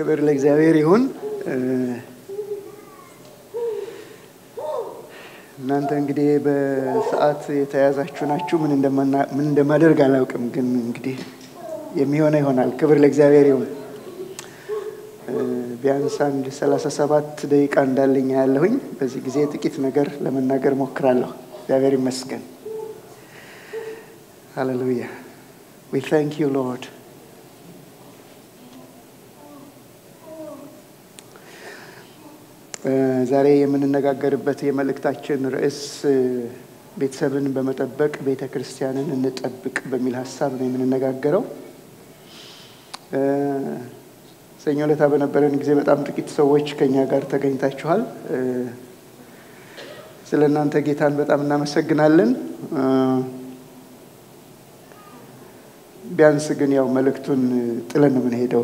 ክብር ለእግዚአብሔር ይሁን። እናንተ እንግዲህ በሰዓት የተያዛችሁ ናችሁ። ምን እንደማደርግ አላውቅም፣ ግን እንግዲህ የሚሆነው ይሆናል። ክብር ለእግዚአብሔር ይሁን። ቢያንስ አንድ ሰላሳ ሰባት ደቂቃ እንዳለኝ ያለሁኝ በዚህ ጊዜ ጥቂት ነገር ለመናገር ሞክራለሁ። እግዚአብሔር ይመስገን። ሃሌሉያ ዊ ታንክ ዩ ሎርድ ዛሬ የምንነጋገርበት የመልእክታችን ርዕስ ቤተሰብን በመጠበቅ ቤተ ክርስቲያንን እንጠብቅ በሚል ሀሳብ ነው የምንነጋገረው። ሰኞ ዕለት በነበረን ጊዜ በጣም ጥቂት ሰዎች ከኛ ጋር ተገኝታችኋል። ስለ እናንተ ጌታን በጣም እናመሰግናለን። ቢያንስ ግን ያው መልእክቱን ጥለን ነው የምንሄደው።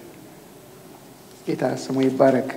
ጌታ ስሙ ይባረክ።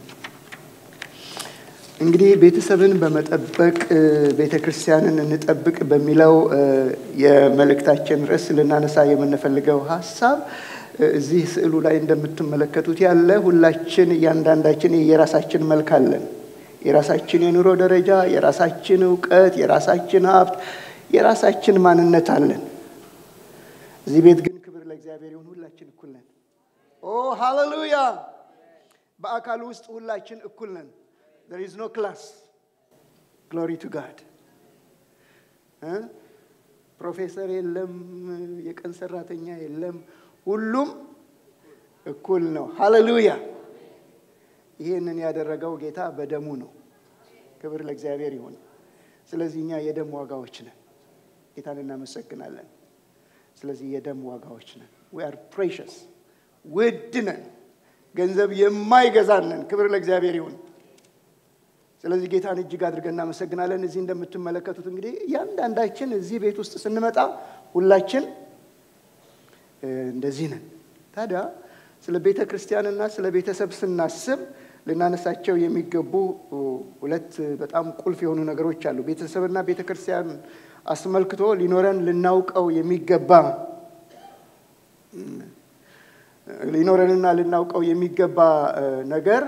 እንግዲህ ቤተሰብን በመጠበቅ ቤተ ክርስቲያንን እንጠብቅ በሚለው የመልእክታችን ርዕስ ልናነሳ የምንፈልገው ሀሳብ እዚህ ስዕሉ ላይ እንደምትመለከቱት ያለ ሁላችን እያንዳንዳችን የራሳችን መልክ አለን። የራሳችን የኑሮ ደረጃ፣ የራሳችን እውቀት፣ የራሳችን ሀብት፣ የራሳችን ማንነት አለን። እዚህ ቤት ግን ክብር ለእግዚአብሔር ይሁን፣ ሁላችን እኩል ነን። ኦ ሃሌሉያ! በአካል ውስጥ ሁላችን እኩል ነን። there is no class glory to god ፕሮፌሰር የለም የቀን ሰራተኛ የለም ሁሉም እኩል ነው ሃሌሉያ ይህንን ያደረገው ጌታ በደሙ ነው ክብር ለእግዚአብሔር ይሁን ስለዚህ እኛ የደም ዋጋዎች ነን ጌታን እናመሰግናለን ስለዚህ የደም ዋጋዎች ነን we are precious ውድ ነን ገንዘብ የማይገዛን ነን ክብር ለእግዚአብሔር ይሁን ስለዚህ ጌታን እጅግ አድርገን እናመሰግናለን። እዚህ እንደምትመለከቱት እንግዲህ እያንዳንዳችን እዚህ ቤት ውስጥ ስንመጣ ሁላችን እንደዚህ ነን። ታዲያ ስለ ቤተ ክርስቲያንና ስለ ቤተሰብ ስናስብ ልናነሳቸው የሚገቡ ሁለት በጣም ቁልፍ የሆኑ ነገሮች አሉ። ቤተሰብና ቤተ ክርስቲያን አስመልክቶ ሊኖረን ልናውቀው የሚገባ ሊኖረንና ልናውቀው የሚገባ ነገር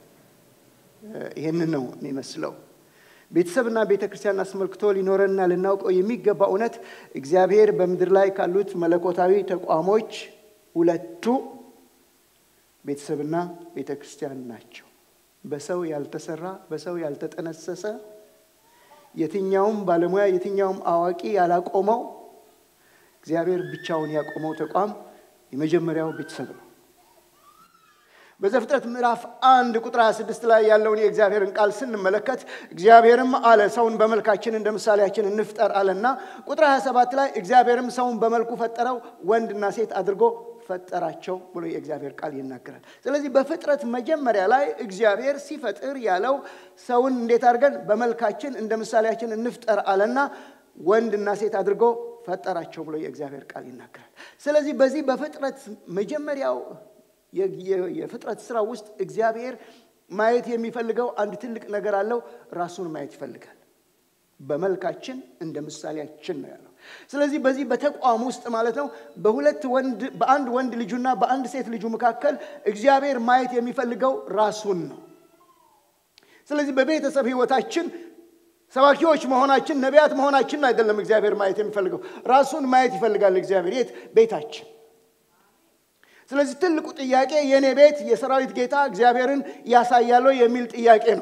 ይህንን ነው የሚመስለው። ቤተሰብና ቤተ ክርስቲያን አስመልክቶ ሊኖረንና ልናውቀው የሚገባ እውነት እግዚአብሔር በምድር ላይ ካሉት መለኮታዊ ተቋሞች ሁለቱ ቤተሰብና ቤተ ክርስቲያን ናቸው። በሰው ያልተሰራ በሰው ያልተጠነሰሰ የትኛውም ባለሙያ የትኛውም አዋቂ ያላቆመው እግዚአብሔር ብቻውን ያቆመው ተቋም የመጀመሪያው ቤተሰብ ነው። በዘፍጥረት ምዕራፍ አንድ ቁጥር 26 ላይ ያለውን የእግዚአብሔርን ቃል ስንመለከት እግዚአብሔርም አለ ሰውን በመልካችን እንደ ምሳሌያችን እንፍጠር አለና ቁጥር 27 ላይ እግዚአብሔርም ሰውን በመልኩ ፈጠረው ወንድና ሴት አድርጎ ፈጠራቸው ብሎ የእግዚአብሔር ቃል ይናገራል። ስለዚህ በፍጥረት መጀመሪያ ላይ እግዚአብሔር ሲፈጥር ያለው ሰውን እንዴት አድርገን በመልካችን እንደ ምሳሌያችን እንፍጠር አለና ወንድና ሴት አድርጎ ፈጠራቸው ብሎ የእግዚአብሔር ቃል ይናገራል። ስለዚህ በዚህ በፍጥረት መጀመሪያው የፍጥረት ስራ ውስጥ እግዚአብሔር ማየት የሚፈልገው አንድ ትልቅ ነገር አለው። ራሱን ማየት ይፈልጋል። በመልካችን እንደ ምሳሌያችን ነው ያለው። ስለዚህ በዚህ በተቋም ውስጥ ማለት ነው በሁለት ወንድ በአንድ ወንድ ልጁና በአንድ ሴት ልጁ መካከል እግዚአብሔር ማየት የሚፈልገው ራሱን ነው። ስለዚህ በቤተሰብ ህይወታችን ሰባኪዎች መሆናችን ነቢያት መሆናችን አይደለም እግዚአብሔር ማየት የሚፈልገው ራሱን ማየት ይፈልጋል እግዚአብሔር የት ቤታችን ስለዚህ ትልቁ ጥያቄ የእኔ ቤት የሰራዊት ጌታ እግዚአብሔርን ያሳያል የሚል ጥያቄ ነው።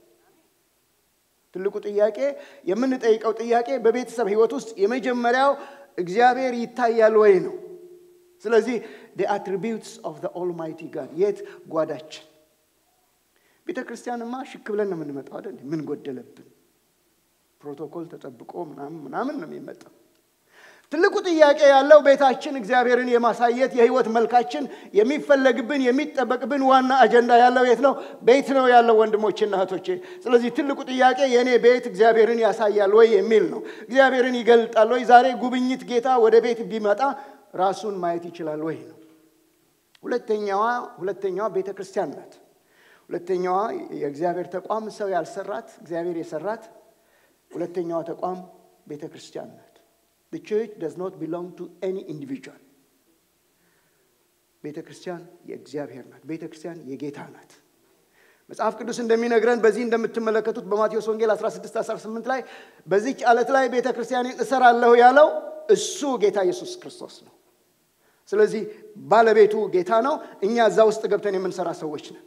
ትልቁ ጥያቄ የምንጠይቀው ጥያቄ በቤተሰብ ህይወት ውስጥ የመጀመሪያው እግዚአብሔር ይታያል ወይ ነው። ስለዚህ the attributes of the almighty God የት ጓዳችን ቤተ ክርስቲያንማ ሽክ ብለን ነው የምንመጣው አይደል? ምን ጎደለብን? ፕሮቶኮል ተጠብቆ ምናምን ምናምን ነው የሚመጣው። ትልቁ ጥያቄ ያለው ቤታችን እግዚአብሔርን የማሳየት የህይወት መልካችን የሚፈለግብን የሚጠበቅብን ዋና አጀንዳ ያለው የት ነው? ቤት ነው ያለው ወንድሞችና እህቶቼ። ስለዚህ ትልቁ ጥያቄ የእኔ ቤት እግዚአብሔርን ያሳያል ወይ የሚል ነው። እግዚአብሔርን ይገልጣል ወይ? ዛሬ ጉብኝት ጌታ ወደ ቤት ቢመጣ ራሱን ማየት ይችላል ወይ ነው። ሁለተኛዋ ሁለተኛዋ ቤተ ክርስቲያን ናት። ሁለተኛዋ የእግዚአብሔር ተቋም ሰው ያልሰራት እግዚአብሔር የሰራት ሁለተኛዋ ተቋም ቤተ ክርስቲያን ናት። The church does not belong to any individual. ቤተ ክርስቲያን የእግዚአብሔር ናት። ቤተ ክርስቲያን የጌታ ናት። መጽሐፍ ቅዱስ እንደሚነግረን በዚህ እንደምትመለከቱት በማቴዎስ ወንጌል 16 18 ላይ በዚች ዓለት ላይ ቤተ ክርስቲያንን እሰራለሁ ያለው እሱ ጌታ ኢየሱስ ክርስቶስ ነው። ስለዚህ ባለቤቱ ጌታ ነው። እኛ እዛ ውስጥ ገብተን የምንሰራ ሰዎች ነን።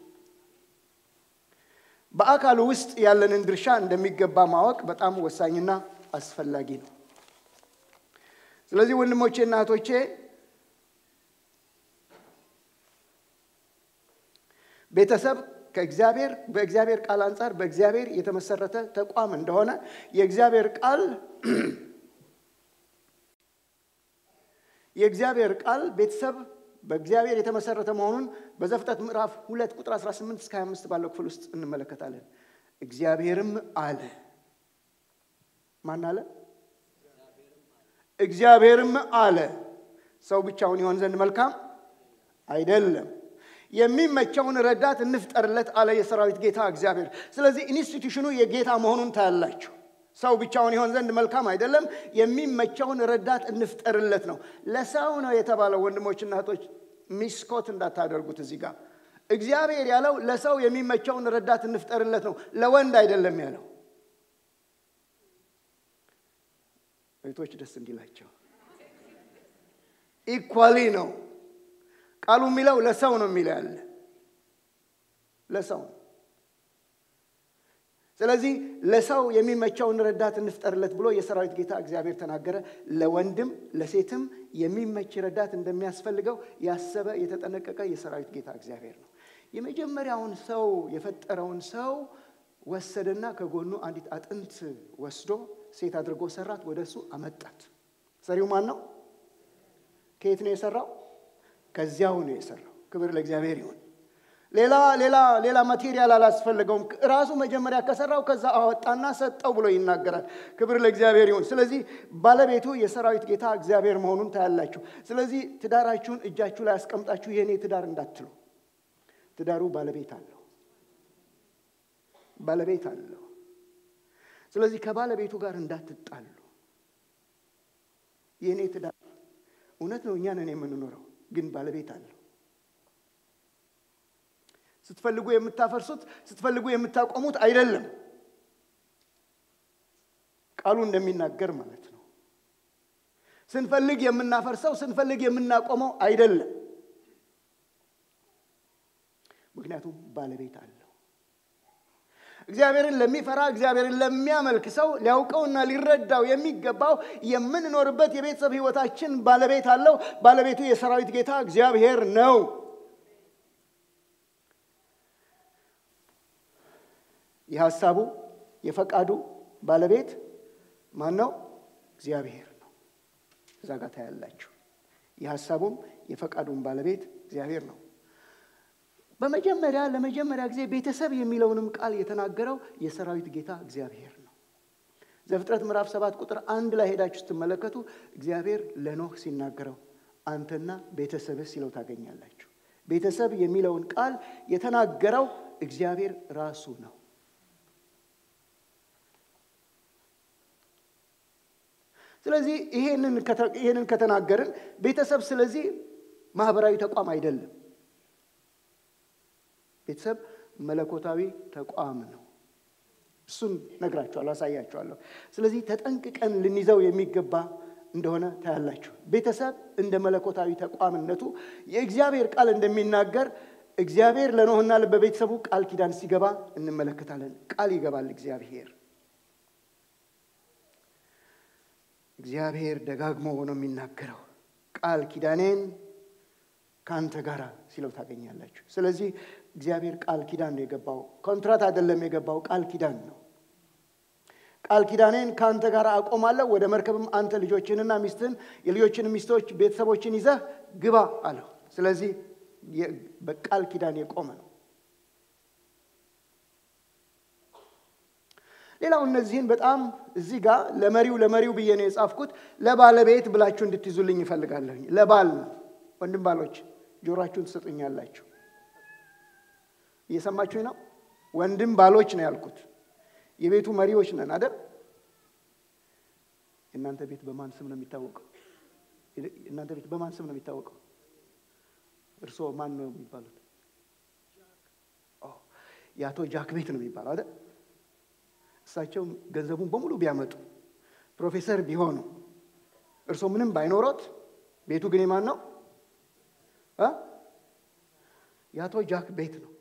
በአካሉ ውስጥ ያለንን ድርሻ እንደሚገባ ማወቅ በጣም ወሳኝና አስፈላጊ ነው። ስለዚህ ወንድሞቼና እህቶቼ ቤተሰብ ከእግዚአብሔር በእግዚአብሔር ቃል አንጻር በእግዚአብሔር የተመሰረተ ተቋም እንደሆነ የእግዚአብሔር ቃል የእግዚአብሔር ቃል ቤተሰብ በእግዚአብሔር የተመሰረተ መሆኑን በዘፍጥረት ምዕራፍ ሁለት ቁጥር 18 እስከ 25 ባለው ክፍል ውስጥ እንመለከታለን። እግዚአብሔርም አለ። ማን አለ? እግዚአብሔርም አለ ሰው ብቻውን ይሆን ዘንድ መልካም አይደለም፣ የሚመቸውን ረዳት እንፍጠርለት አለ የሰራዊት ጌታ እግዚአብሔር። ስለዚህ ኢንስቲቱሽኑ የጌታ መሆኑን ታያላችሁ። ሰው ብቻውን ይሆን ዘንድ መልካም አይደለም፣ የሚመቸውን ረዳት እንፍጠርለት ነው። ለሰው ነው የተባለው። ወንድሞችና እህቶች ሚስኮት እንዳታደርጉት እዚህ ጋር እግዚአብሔር ያለው ለሰው የሚመቸውን ረዳት እንፍጠርለት ነው፣ ለወንድ አይደለም ያለው። እህቶች ደስ እንዲላቸው ኢኳሊ ነው ቃሉ የሚለው ለሰው ነው የሚለው ያለ ለሰው ነው። ስለዚህ ለሰው የሚመቸውን ረዳት እንፍጠርለት ብሎ የሰራዊት ጌታ እግዚአብሔር ተናገረ። ለወንድም ለሴትም የሚመች ረዳት እንደሚያስፈልገው ያሰበ የተጠነቀቀ የሰራዊት ጌታ እግዚአብሔር ነው። የመጀመሪያውን ሰው የፈጠረውን ሰው ወሰደና ከጎኑ አንዲት አጥንት ወስዶ ሴት አድርጎ ሰራት፣ ወደ እሱ አመጣት። ሰሪው ማን ነው? ከየት ነው የሰራው? ከዚያው ነው የሰራው። ክብር ለእግዚአብሔር ይሁን። ሌላ ሌላ ሌላ ማቴሪያል አላስፈልገውም። ራሱ መጀመሪያ ከሰራው ከዛ አወጣና ሰጠው ብሎ ይናገራል። ክብር ለእግዚአብሔር ይሁን። ስለዚህ ባለቤቱ የሰራዊት ጌታ እግዚአብሔር መሆኑን ታያላችሁ። ስለዚህ ትዳራችሁን እጃችሁ ላይ አስቀምጣችሁ የእኔ ትዳር እንዳትሉ። ትዳሩ ባለቤት አለው፣ ባለቤት አለው። ስለዚህ ከባለቤቱ ጋር እንዳትጣሉ። የእኔ ትዳር እውነት ነው፣ እኛ ነን የምንኖረው፣ ግን ባለቤት አለው። ስትፈልጉ የምታፈርሱት ስትፈልጉ የምታቆሙት አይደለም። ቃሉ እንደሚናገር ማለት ነው። ስንፈልግ የምናፈርሰው ስንፈልግ የምናቆመው አይደለም። ምክንያቱም ባለቤት አለው። እግዚአብሔርን ለሚፈራ እግዚአብሔርን ለሚያመልክ ሰው ሊያውቀውና ሊረዳው የሚገባው የምንኖርበት የቤተሰብ ሕይወታችን ባለቤት አለው። ባለቤቱ የሰራዊት ጌታ እግዚአብሔር ነው። የሐሳቡ የፈቃዱ ባለቤት ማን ነው? እግዚአብሔር ነው። እዛ ጋር ታያላችሁ። የሐሳቡም የፈቃዱም ባለቤት እግዚአብሔር ነው። በመጀመሪያ ለመጀመሪያ ጊዜ ቤተሰብ የሚለውንም ቃል የተናገረው የሰራዊት ጌታ እግዚአብሔር ነው። ዘፍጥረት ምዕራፍ ሰባት ቁጥር አንድ ላይ ሄዳችሁ ስትመለከቱ እግዚአብሔር ለኖህ ሲናገረው አንተና ቤተሰብህ ሲለው ታገኛላችሁ። ቤተሰብ የሚለውን ቃል የተናገረው እግዚአብሔር ራሱ ነው። ስለዚህ ይሄንን ከተናገርን ቤተሰብ ስለዚህ ማህበራዊ ተቋም አይደለም። ቤተሰብ መለኮታዊ ተቋም ነው። እሱን ነግራችኋለሁ፣ አሳያችኋለሁ። ስለዚህ ተጠንቅቀን ልንይዘው የሚገባ እንደሆነ ታያላችሁ። ቤተሰብ እንደ መለኮታዊ ተቋምነቱ የእግዚአብሔር ቃል እንደሚናገር እግዚአብሔር ለኖህና በቤተሰቡ ቃል ኪዳን ሲገባ እንመለከታለን። ቃል ይገባል እግዚአብሔር እግዚአብሔር ደጋግሞ ነው የሚናገረው። ቃል ኪዳኔን ከአንተ ጋር ሲለው ታገኛላችሁ። ስለዚህ እግዚአብሔር ቃል ኪዳን ነው የገባው፣ ኮንትራት አይደለም የገባው፣ ቃል ኪዳን ነው። ቃል ኪዳኔን ከአንተ ጋር አቆማለሁ፣ ወደ መርከብም አንተ ልጆችንና ሚስትህን የልጆችን ሚስቶች ቤተሰቦችን ይዘህ ግባ አለው። ስለዚህ በቃል ኪዳን የቆመ ነው። ሌላው እነዚህን በጣም እዚህ ጋር ለመሪው ለመሪው ብዬ ነው የጻፍኩት። ለባለቤት ብላችሁ እንድትይዙልኝ ይፈልጋለሁኝ። ለባል ነው። ወንድም ባሎች ጆሮአችሁን ትሰጡኛላችሁ። እየሰማችሁኝ ነው? ወንድም ባሎች ነው ያልኩት። የቤቱ መሪዎች ነን አይደል? የእናንተ ቤት በማን ስም ነው የሚታወቀው? እናንተ ቤት በማን ስም ነው የሚታወቀው? እርስዎ ማን ነው የሚባሉት? የአቶ ጃክ ቤት ነው የሚባለው አይደል? እሳቸው ገንዘቡን በሙሉ ቢያመጡ ፕሮፌሰር ቢሆኑ እርስዎ ምንም ባይኖሮት ቤቱ ግን የማን ነው? የአቶ ጃክ ቤት ነው።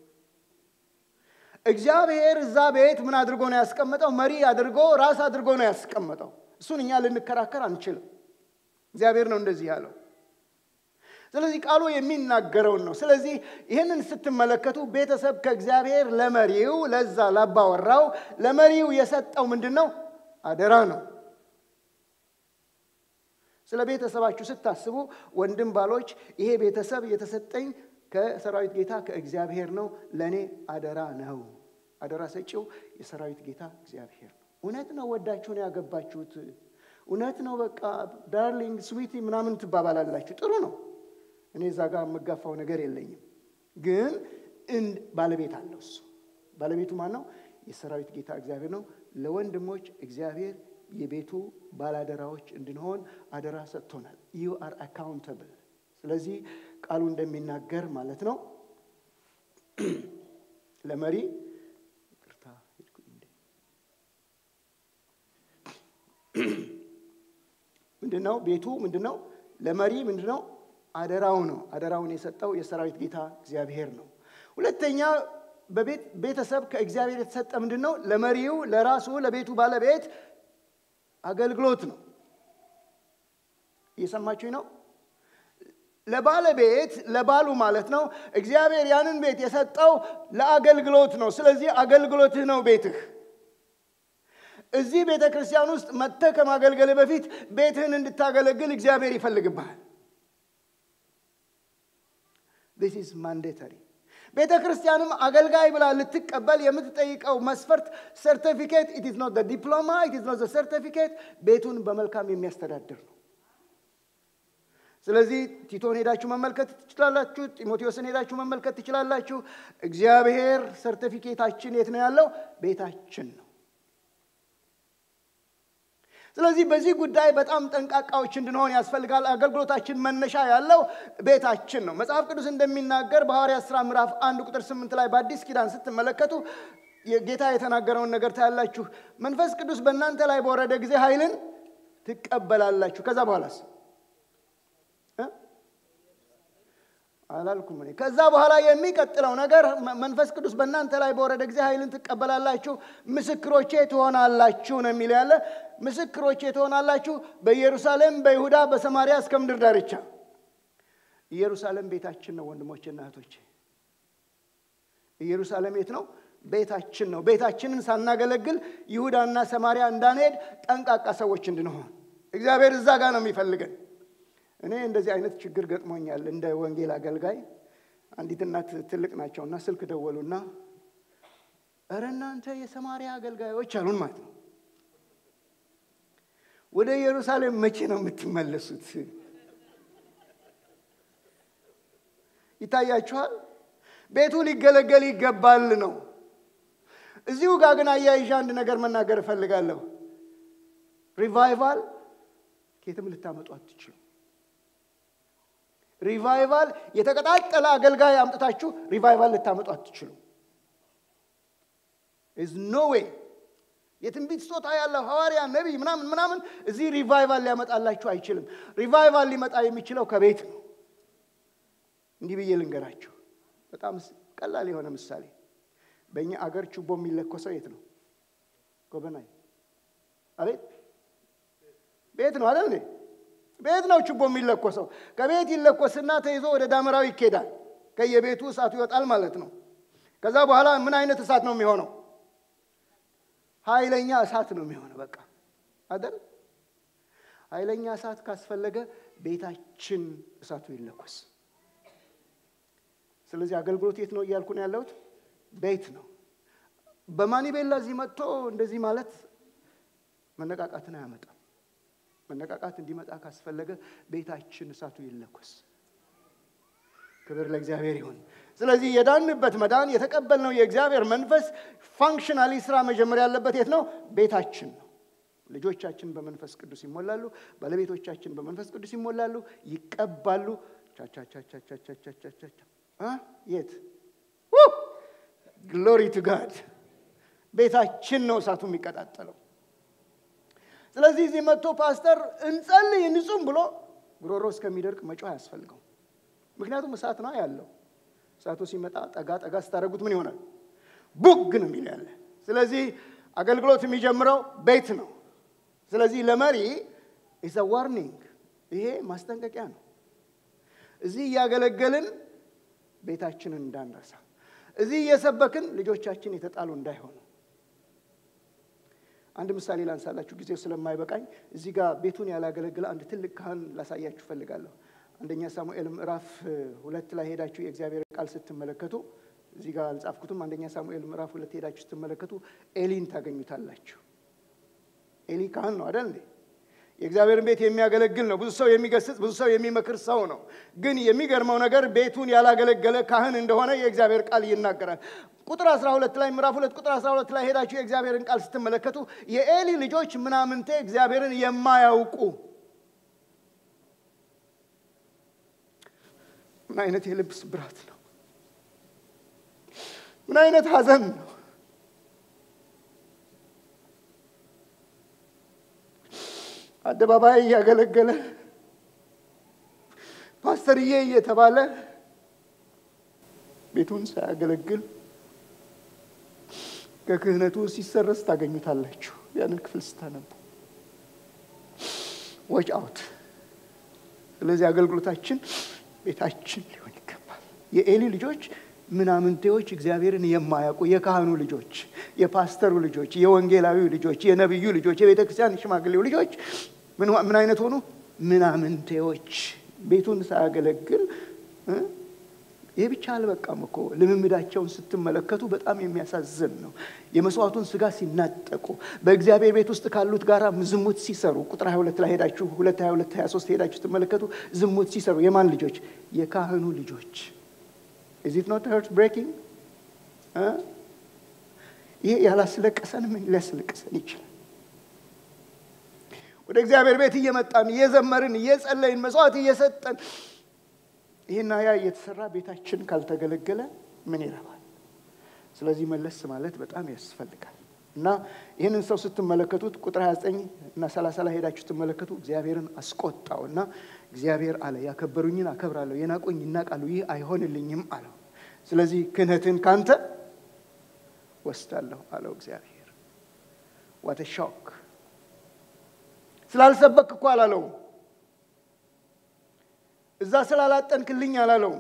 እግዚአብሔር እዛ ቤት ምን አድርጎ ነው ያስቀመጠው? መሪ አድርጎ ራስ አድርጎ ነው ያስቀመጠው። እሱን እኛ ልንከራከር አንችልም። እግዚአብሔር ነው እንደዚህ ያለው። ስለዚህ ቃሉ የሚናገረውን ነው። ስለዚህ ይህንን ስትመለከቱ ቤተሰብ ከእግዚአብሔር ለመሪው ለዛ ላባወራው ለመሪው የሰጠው ምንድን ነው? አደራ ነው። ስለ ቤተሰባችሁ ስታስቡ ወንድም ባሎች፣ ይሄ ቤተሰብ የተሰጠኝ ከሰራዊት ጌታ ከእግዚአብሔር ነው፣ ለእኔ አደራ ነው። አደራ ሰጪው የሰራዊት ጌታ እግዚአብሔር ነው። እውነት ነው ወዳችሁን ያገባችሁት፣ እውነት ነው በቃ ዳርሊንግ ስዊቲ ምናምን ትባባላላችሁ። ጥሩ ነው። እኔ እዛ ጋር የምጋፋው ነገር የለኝም። ግን ባለቤት አለው እሱ። ባለቤቱ ማን ነው? የሰራዊት ጌታ እግዚአብሔር ነው። ለወንድሞች እግዚአብሔር የቤቱ ባላደራዎች እንድንሆን አደራ ሰጥቶናል። ዩ አር አካውንተብል። ስለዚህ ቃሉ እንደሚናገር ማለት ነው ለመሪ ምንድን ነው ቤቱ ምንድን ነው ለመሪ ምንድን ነው አደራው ነው። አደራውን የሰጠው የሰራዊት ጌታ እግዚአብሔር ነው። ሁለተኛ ቤተሰብ ከእግዚአብሔር የተሰጠ ምንድን ነው? ለመሪው ለራሱ ለቤቱ ባለቤት አገልግሎት ነው። እየሰማችሁኝ ነው? ለባለቤት ለባሉ ማለት ነው። እግዚአብሔር ያንን ቤት የሰጠው ለአገልግሎት ነው። ስለዚህ አገልግሎትህ ነው ቤትህ። እዚህ ቤተ ክርስቲያን ውስጥ መጥተህ ከማገልገል በፊት ቤትህን እንድታገለግል እግዚአብሔር ይፈልግብሃል። ዚስ ኢዝ ማንዴተሪ። ቤተ ክርስቲያንም አገልጋይ ብላ ልትቀበል የምትጠይቀው መስፈርት ሰርቲፊኬት ኢት ኢዝ ኖት ዲፕሎማ ኢት ኢዝ ኖት ሰርቲፊኬት ቤቱን በመልካም የሚያስተዳድር ነው። ስለዚህ ቲቶን ሄዳችሁ መመልከት ትችላላችሁ። ጢሞቴዎስን ሄዳችሁ መመልከት ትችላላችሁ። እግዚአብሔር ሰርቲፊኬታችን የት ነው ያለው? ቤታችን ነው። ስለዚህ በዚህ ጉዳይ በጣም ጠንቃቃዎች እንድንሆን ያስፈልጋል። አገልግሎታችን መነሻ ያለው ቤታችን ነው። መጽሐፍ ቅዱስ እንደሚናገር በሐዋርያት ሥራ ምዕራፍ አንድ ቁጥር ስምንት ላይ በአዲስ ኪዳን ስትመለከቱ ጌታ የተናገረውን ነገር ታያላችሁ። መንፈስ ቅዱስ በእናንተ ላይ በወረደ ጊዜ ኃይልን ትቀበላላችሁ። ከዛ በኋላስ አላልኩም እኔ። ከዛ በኋላ የሚቀጥለው ነገር መንፈስ ቅዱስ በእናንተ ላይ በወረደ ጊዜ ኃይልን ትቀበላላችሁ፣ ምስክሮቼ ትሆናላችሁ ነው የሚለው ያለ። ምስክሮቼ ትሆናላችሁ በኢየሩሳሌም፣ በይሁዳ፣ በሰማርያ እስከ ምድር ዳርቻ። ኢየሩሳሌም ቤታችን ነው ወንድሞችና እህቶቼ። ኢየሩሳሌም የት ነው? ቤታችን ነው። ቤታችንን ሳናገለግል ይሁዳና ሰማርያ እንዳንሄድ ጠንቃቃ ሰዎች እንድንሆን እግዚአብሔር እዛ ጋር ነው የሚፈልገን። እኔ እንደዚህ አይነት ችግር ገጥሞኛል። እንደ ወንጌል አገልጋይ አንዲት እናት ትልቅ ናቸውና ስልክ ደወሉና እረ እናንተ የሰማርያ አገልጋዮች አሉን ማለት ነው። ወደ ኢየሩሳሌም መቼ ነው የምትመለሱት? ይታያችኋል። ቤቱ ሊገለገል ይገባል ነው። እዚሁ ጋር ግን አያይዣ አንድ ነገር መናገር እፈልጋለሁ። ሪቫይቫል ከየትም ልታመጡ አትችሉ። ሪቫይቫል የተቀጣጠለ አገልጋይ አምጥታችሁ ሪቫይቫል ልታመጡ አትችሉ። ኢዝ ኖ ዌይ የትንቢት ስጦታ ያለው ሐዋርያ ነቢይ ምናምን ምናምን እዚህ ሪቫይቫል ሊያመጣላችሁ አይችልም። ሪቫይቫል ሊመጣ የሚችለው ከቤት ነው። እንዲህ ብዬ ልንገራችሁ፣ በጣም ቀላል የሆነ ምሳሌ። በእኛ አገር ችቦ የሚለኮሰው የት ነው? ጎበናይ አቤት ቤት ነው አይደል? ቤት ነው ችቦ የሚለኮሰው። ከቤት ይለኮስና ተይዞ ወደ ዳመራው ይኬዳል። ከየቤቱ እሳቱ ይወጣል ማለት ነው። ከዛ በኋላ ምን አይነት እሳት ነው የሚሆነው? ኃይለኛ እሳት ነው የሚሆነው። በቃ አይደል? ኃይለኛ እሳት ካስፈለገ ቤታችን እሳቱ ይለኮስ። ስለዚህ አገልግሎት የት ነው እያልኩ ነው ያለሁት? ቤት ነው። በማኒቤላ እዚህ መጥቶ እንደዚህ ማለት መነቃቃትን አያመጣም። መነቃቃት እንዲመጣ ካስፈለገ ቤታችን እሳቱ ይለኮስ። ክብር ለእግዚአብሔር ይሁን። ስለዚህ የዳንበት መዳን የተቀበልነው የእግዚአብሔር መንፈስ ፋንክሽናሊ ስራ መጀመር ያለበት የት ነው? ቤታችን ነው። ልጆቻችን በመንፈስ ቅዱስ ይሞላሉ። ባለቤቶቻችን በመንፈስ ቅዱስ ይሞላሉ፣ ይቀባሉ። ቻቻቻቻቻቻቻቻቻ የት ግሎሪ ቱ ጋድ ቤታችን ነው እሳቱ የሚቀጣጠለው። ስለዚህ እዚህ መጥቶ ፓስተር እንጸልይ እንጹም ብሎ ጉሮሮ እስከሚደርቅ መጮህ አያስፈልገው። ምክንያቱም እሳት ነው ያለው። እሳቱ ሲመጣ ጠጋ ጠጋ ስታደርጉት ምን ይሆናል? ቡግ ነው የሚል ያለ። ስለዚህ አገልግሎት የሚጀምረው ቤት ነው። ስለዚህ ለመሪ ኢዝ ዋርኒንግ፣ ይሄ ማስጠንቀቂያ ነው። እዚህ እያገለገልን ቤታችንን እንዳንረሳ፣ እዚህ እየሰበክን ልጆቻችን የተጣሉ እንዳይሆኑ። አንድ ምሳሌ ላንሳላችሁ፣ ጊዜው ስለማይበቃኝ። እዚህ ጋር ቤቱን ያላገለግለ አንድ ትልቅ ካህን ላሳያችሁ ፈልጋለሁ። አንደኛ ሳሙኤል ምዕራፍ ሁለት ላይ ሄዳችሁ የእግዚአብሔር ቃል ስትመለከቱ እዚህ ጋር አልጻፍኩትም። አንደኛ ሳሙኤል ምዕራፍ ሁለት ሄዳችሁ ስትመለከቱ ኤሊን ታገኙታላችሁ። ኤሊ ካህን ነው አደል እንዴ? የእግዚአብሔርን ቤት የሚያገለግል ነው። ብዙ ሰው የሚገስጽ፣ ብዙ ሰው የሚመክር ሰው ነው። ግን የሚገርመው ነገር ቤቱን ያላገለገለ ካህን እንደሆነ የእግዚአብሔር ቃል ይናገራል። ቁጥር 12 ላይ ምዕራፍ ሁለት ቁጥር 12 ላይ ሄዳችሁ የእግዚአብሔርን ቃል ስትመለከቱ የኤሊ ልጆች ምናምንቴ እግዚአብሔርን የማያውቁ ምን አይነት የልብ ስብራት ነው! ምን አይነት ሐዘን ነው! አደባባይ እያገለገለ ፓስተርዬ እየተባለ ቤቱን ሳያገለግል ከክህነቱ ሲሰረዝ ታገኙታላችሁ። ያንን ክፍል ስታነቡ ዎች አውት። ስለዚህ አገልግሎታችን ቤታችን ሊሆን ይገባል። የኤሊ ልጆች ምናምንቴዎች፣ እግዚአብሔርን የማያውቁ የካህኑ ልጆች፣ የፓስተሩ ልጆች፣ የወንጌላዊው ልጆች፣ የነቢዩ ልጆች፣ የቤተ ክርስቲያን ሽማግሌው ልጆች ምን አይነት ሆኑ? ምናምንቴዎች። ቤቱን ሳያገለግል ይህ ብቻ አልበቃም እኮ ልምምዳቸውን ስትመለከቱ በጣም የሚያሳዝን ነው። የመስዋዕቱን ስጋ ሲናጠቁ በእግዚአብሔር ቤት ውስጥ ካሉት ጋር ዝሙት ሲሰሩ ቁጥር 22 ላይ ሄዳችሁ 2 22 23 ሄዳችሁ ስትመለከቱ ዝሙት ሲሰሩ የማን ልጆች? የካህኑ ልጆች። ኢዝ ኢት ኖት ሄርት ብሬኪንግ? ይሄ ያላስለቀሰን ምን ሊያስለቅሰን ይችላል? ወደ እግዚአብሔር ቤት እየመጣን እየዘመርን እየጸለይን መስዋዕት እየሰጠን ይህና ያ እየተሰራ ቤታችን ካልተገለገለ ምን ይረባል? ስለዚህ መለስ ማለት በጣም ያስፈልጋል። እና ይህንን ሰው ስትመለከቱት ቁጥር 29 እና 30 ላይ ሄዳችሁ ስትመለከቱ እግዚአብሔርን አስቆጣው እና እግዚአብሔር አለ ያከበሩኝን አከብራለሁ፣ የናቁኝ ይናቃሉ፣ ይህ አይሆንልኝም አለው። ስለዚህ ክህነትን ካንተ ወስዳለሁ አለው እግዚአብሔር። ዋተ ሾክ! ስላልሰበክ እኮ አላለውም እዛ ስላላጠንክልኝ አላለውም።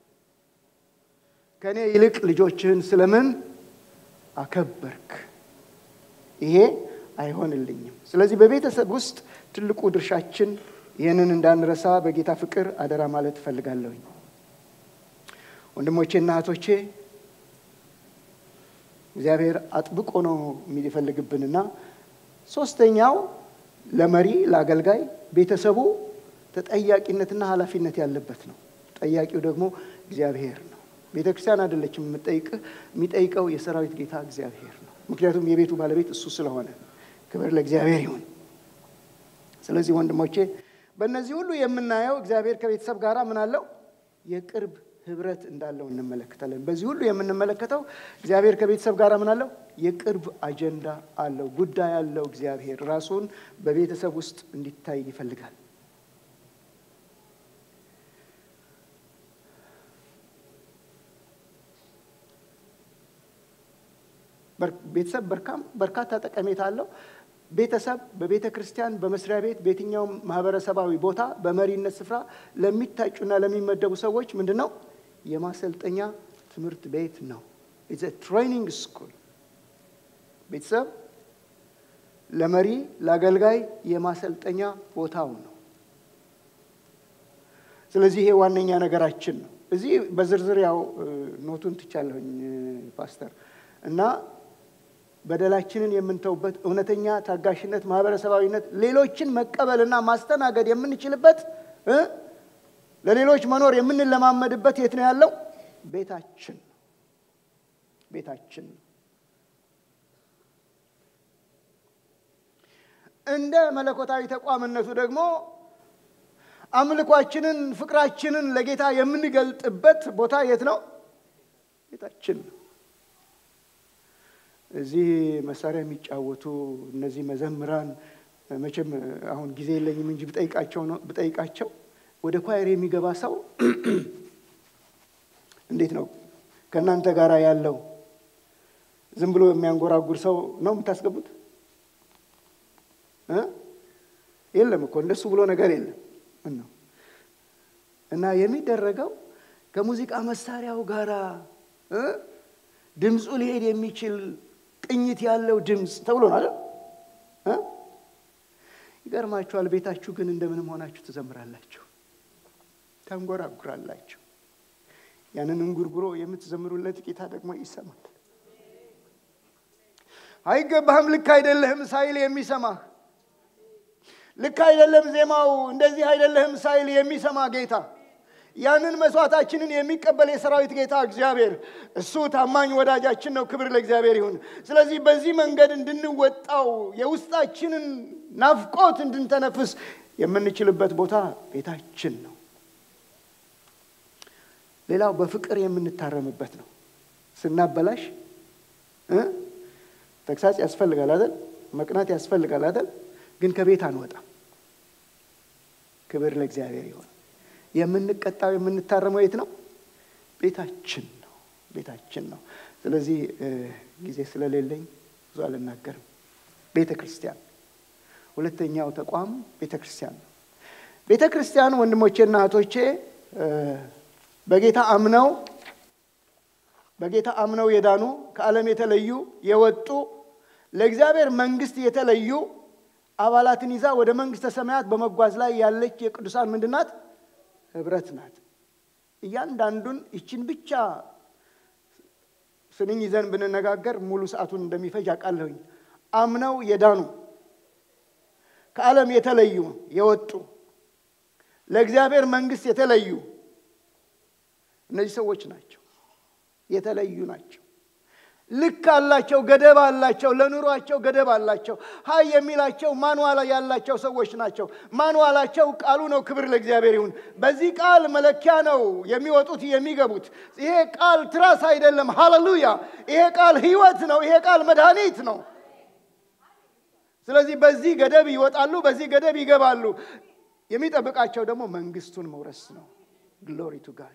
ከእኔ ይልቅ ልጆችህን ስለምን አከበርክ? ይሄ አይሆንልኝም። ስለዚህ በቤተሰብ ውስጥ ትልቁ ድርሻችን ይህንን እንዳንረሳ በጌታ ፍቅር አደራ ማለት እፈልጋለሁኝ። ወንድሞቼና እህቶቼ እግዚአብሔር አጥብቆ ነው የሚፈልግብንና ሶስተኛው ለመሪ ለአገልጋይ ቤተሰቡ ተጠያቂነትና ኃላፊነት ያለበት ነው። ጠያቂው ደግሞ እግዚአብሔር ነው። ቤተ ክርስቲያን አይደለችም የምጠይቅህ፣ የሚጠይቀው የሰራዊት ጌታ እግዚአብሔር ነው። ምክንያቱም የቤቱ ባለቤት እሱ ስለሆነ፣ ክብር ለእግዚአብሔር ይሁን። ስለዚህ ወንድሞቼ በእነዚህ ሁሉ የምናየው እግዚአብሔር ከቤተሰብ ጋር ምን አለው? የቅርብ ህብረት እንዳለው እንመለከታለን። በዚህ ሁሉ የምንመለከተው እግዚአብሔር ከቤተሰብ ጋር ምን አለው? የቅርብ አጀንዳ አለው፣ ጉዳይ አለው። እግዚአብሔር ራሱን በቤተሰብ ውስጥ እንዲታይ ይፈልጋል። ቤተሰብ በርካታ ጠቀሜታ አለው። ቤተሰብ በቤተ ክርስቲያን፣ በመስሪያ ቤት፣ በየትኛውም ማህበረሰባዊ ቦታ በመሪነት ስፍራ ለሚታጩና ለሚመደቡ ሰዎች ምንድን ነው? የማሰልጠኛ ትምህርት ቤት ነው። ኢትስ ትሬኒንግ ስኩል። ቤተሰብ ለመሪ ለአገልጋይ የማሰልጠኛ ቦታው ነው። ስለዚህ ይሄ ዋነኛ ነገራችን ነው። እዚህ በዝርዝር ያው ኖቱን ትቻለሁኝ ፓስተር እና በደላችንን የምንተውበት እውነተኛ ታጋሽነት፣ ማህበረሰባዊነት፣ ሌሎችን መቀበልና ማስተናገድ የምንችልበት ለሌሎች መኖር የምንለማመድበት የት ነው ያለው? ቤታችን ቤታችን እንደ መለኮታዊ ተቋምነቱ ደግሞ አምልኳችንን፣ ፍቅራችንን ለጌታ የምንገልጥበት ቦታ የት ነው? ቤታችን ነው። እዚህ መሳሪያ የሚጫወቱ እነዚህ መዘምራን መቼም አሁን ጊዜ የለኝም እንጂ ብጠይቃቸው ነው ብጠይቃቸው ወደ ኳየር የሚገባ ሰው እንዴት ነው ከእናንተ ጋር ያለው ዝም ብሎ የሚያንጎራጉር ሰው ነው የምታስገቡት? የለም እኮ እንደሱ ብሎ ነገር የለም ነው እና የሚደረገው ከሙዚቃ መሳሪያው ጋር ድምፁ ሊሄድ የሚችል ቅኝት ያለው ድምፅ ተብሎ ነው አይደል? ይገርማችኋል። ቤታችሁ ግን እንደምንም ሆናችሁ ትዘምራላችሁ፣ ታንጎራጉራላችሁ። ያንን እንጉርጉሮ የምትዘምሩለት ጌታ ደግሞ ይሰማል። አይገባህም፣ ልክ አይደለህም ሳይል የሚሰማህ ልክ አይደለም ዜማው እንደዚህ አይደለህም ሳይል የሚሰማ ጌታ ያንን መስዋዕታችንን የሚቀበል የሰራዊት ጌታ እግዚአብሔር እሱ ታማኝ ወዳጃችን ነው። ክብር ለእግዚአብሔር ይሁን። ስለዚህ በዚህ መንገድ እንድንወጣው የውስጣችንን ናፍቆት እንድንተነፍስ የምንችልበት ቦታ ቤታችን ነው። ሌላው በፍቅር የምንታረምበት ነው። ስናበላሽ ተግሳጽ ያስፈልጋል አይደል? መቅናት ያስፈልጋል አይደል? ግን ከቤት አንወጣም። ክብር ለእግዚአብሔር ይሁን። የምንቀጣው የምንታረመው የት ነው? ቤታችን ነው። ቤታችን ነው። ስለዚህ ጊዜ ስለሌለኝ ብዙ አልናገርም። ቤተ ክርስቲያን ሁለተኛው ተቋም ቤተ ክርስቲያን ነው። ቤተ ክርስቲያን ወንድሞቼና እህቶቼ በጌታ አምነው በጌታ አምነው የዳኑ ከዓለም የተለዩ የወጡ ለእግዚአብሔር መንግስት የተለዩ አባላትን ይዛ ወደ መንግስተ ሰማያት በመጓዝ ላይ ያለች የቅዱሳን ምንድናት? ህብረት ናት። እያንዳንዱን ይችን ብቻ ስንኝ ይዘን ብንነጋገር ሙሉ ሰዓቱን እንደሚፈጅ አውቃለሁኝ። አምነው የዳኑ ከዓለም የተለዩ የወጡ ለእግዚአብሔር መንግስት የተለዩ እነዚህ ሰዎች ናቸው። የተለዩ ናቸው። ልክ አላቸው፣ ገደብ አላቸው፣ ለኑሯቸው ገደብ አላቸው። ሀይ የሚላቸው ማንዋላ ያላቸው ሰዎች ናቸው። ማንዋላቸው ቃሉ ነው። ክብር ለእግዚአብሔር ይሁን። በዚህ ቃል መለኪያ ነው የሚወጡት የሚገቡት። ይሄ ቃል ትራስ አይደለም። ሃሌሉያ! ይሄ ቃል ህይወት ነው። ይሄ ቃል መድኃኒት ነው። ስለዚህ በዚህ ገደብ ይወጣሉ፣ በዚህ ገደብ ይገባሉ። የሚጠብቃቸው ደግሞ መንግስቱን መውረስ ነው። ግሎሪ ቱ ጋድ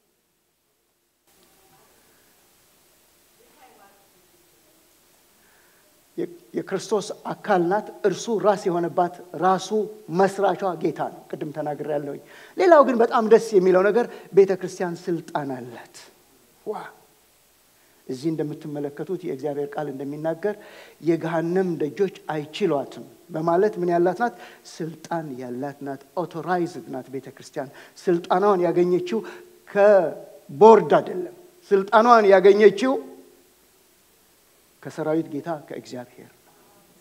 የክርስቶስ አካል ናት። እርሱ ራስ የሆነባት ራሱ መስራቿ ጌታ ነው። ቅድም ተናግሬ ያለሁኝ። ሌላው ግን በጣም ደስ የሚለው ነገር ቤተ ክርስቲያን ስልጣን አላት። ዋ እዚህ እንደምትመለከቱት የእግዚአብሔር ቃል እንደሚናገር የገሃነም ደጆች አይችሏትም በማለት ምን ያላት ናት? ስልጣን ያላት ናት። ኦቶራይዝድ ናት። ቤተ ክርስቲያን ስልጣኗን ያገኘችው ከቦርድ አይደለም። ስልጣኗን ያገኘችው ከሰራዊት ጌታ ከእግዚአብሔር ነው።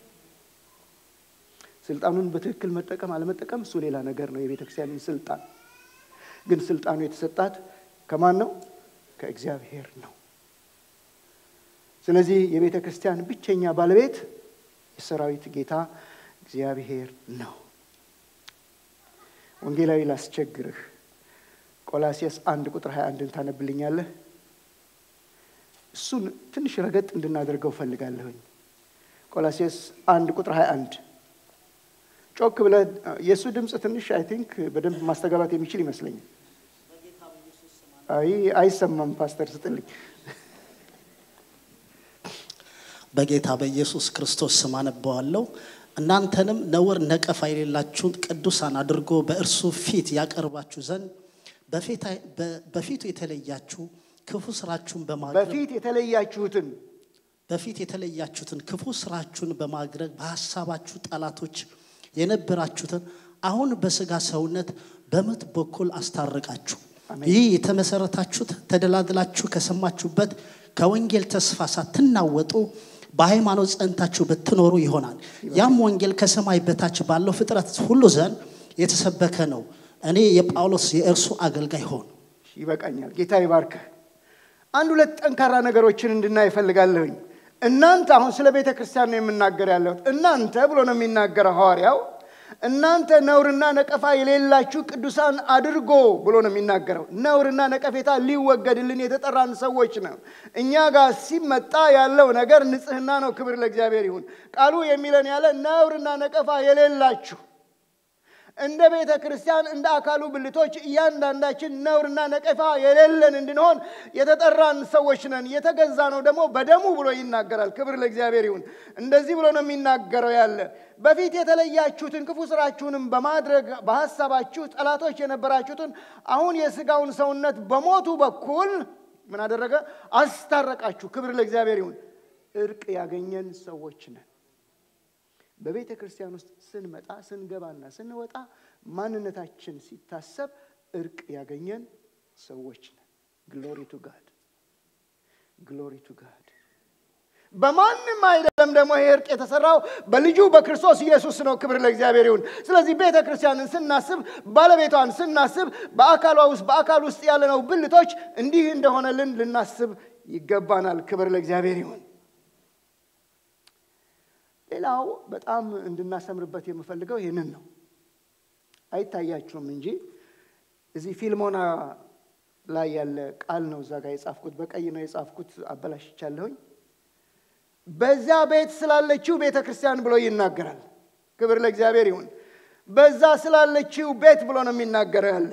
ስልጣኑን በትክክል መጠቀም አለመጠቀም እሱ ሌላ ነገር ነው። የቤተ ክርስቲያንን ስልጣን ግን ስልጣኑ የተሰጣት ከማን ነው? ከእግዚአብሔር ነው። ስለዚህ የቤተ ክርስቲያን ብቸኛ ባለቤት የሰራዊት ጌታ እግዚአብሔር ነው። ወንጌላዊ ላስቸግርህ፣ ቆላሲያስ አንድ ቁጥር 21ን ታነብልኛለህ? እሱን ትንሽ ረገጥ እንድናደርገው ፈልጋለሁኝ። ቆላሲያስ አንድ ቁጥር 21 ጮክ ብለህ የእሱ ድምፅ ትንሽ አይ ቲንክ በደንብ ማስተጋባት የሚችል ይመስለኛል። አይ አይሰማም። ፓስተር ስጥልኝ። በጌታ በኢየሱስ ክርስቶስ ስም አነበዋለሁ። እናንተንም ነውር ነቀፋ የሌላችሁን ቅዱሳን አድርጎ በእርሱ ፊት ያቀርባችሁ ዘንድ በፊቱ የተለያችሁ ክፉ ስራችሁን በማድረግ በፊት የተለያችሁትን በፊት የተለያችሁትን ክፉ ስራችሁን በማድረግ በሀሳባችሁ ጠላቶች የነበራችሁትን አሁን በስጋ ሰውነት በሞት በኩል አስታረቃችሁ። ይህ የተመሰረታችሁት ተደላድላችሁ ከሰማችሁበት ከወንጌል ተስፋ ሳትናወጡ በሃይማኖት ጸንታችሁ ብትኖሩ ይሆናል። ያም ወንጌል ከሰማይ በታች ባለው ፍጥረት ሁሉ ዘንድ የተሰበከ ነው። እኔ የጳውሎስ የእርሱ አገልጋይ ሆን ይበቃኛል። ጌታ ይባርክህ። አንድ ሁለት ጠንካራ ነገሮችን እንድናይ እፈልጋለሁኝ። እናንተ አሁን ስለ ቤተ ክርስቲያን ነው የምናገር ያለሁት። እናንተ ብሎ ነው የሚናገረው ሐዋርያው። እናንተ ነውርና ነቀፋ የሌላችሁ ቅዱሳን አድርጎ ብሎ ነው የሚናገረው። ነውርና ነቀፌታ ሊወገድልን የተጠራን ሰዎች ነው። እኛ ጋር ሲመጣ ያለው ነገር ንጽሕና ነው። ክብር ለእግዚአብሔር ይሁን። ቃሉ የሚለን ያለ ነውርና ነቀፋ የሌላችሁ እንደ ቤተ ክርስቲያን እንደ አካሉ ብልቶች እያንዳንዳችን ነውርና ነቀፋ የሌለን እንድንሆን የተጠራን ሰዎች ነን። የተገዛ ነው ደግሞ በደሙ ብሎ ይናገራል። ክብር ለእግዚአብሔር ይሁን። እንደዚህ ብሎ ነው የሚናገረው ያለ በፊት የተለያችሁትን ክፉ ስራችሁንም በማድረግ በሐሳባችሁ ጠላቶች የነበራችሁትን አሁን የሥጋውን ሰውነት በሞቱ በኩል ምን አደረገ? አስታረቃችሁ። ክብር ለእግዚአብሔር ይሁን። እርቅ ያገኘን ሰዎች ነን። በቤተ ክርስቲያን ውስጥ ስንመጣ ስንገባና ስንወጣ ማንነታችን ሲታሰብ እርቅ ያገኘን ሰዎች ነን። ግሎሪ ቱ ጋድ ግሎሪ ቱ ጋድ። በማንም አይደለም ደግሞ ይሄ እርቅ የተሰራው በልጁ በክርስቶስ ኢየሱስ ነው። ክብር ለእግዚአብሔር ይሁን። ስለዚህ ቤተ ክርስቲያንን ስናስብ፣ ባለቤቷን ስናስብ፣ በአካሏ ውስጥ በአካል ውስጥ ያለነው ብልቶች እንዲህ እንደሆነልን ልናስብ ይገባናል። ክብር ለእግዚአብሔር ይሁን። ሌላው በጣም እንድናሰምርበት የምፈልገው ይህንን ነው። አይታያችሁም እንጂ እዚህ ፊልሞና ላይ ያለ ቃል ነው። እዛ ጋር የጻፍኩት በቀይ ነው የጻፍኩት፣ አበላሽቻለሁኝ። በዛ ቤት ስላለችው ቤተ ክርስቲያን ብሎ ይናገራል። ክብር ለእግዚአብሔር ይሁን። በዛ ስላለችው ቤት ብሎ ነው የሚናገረው ያለ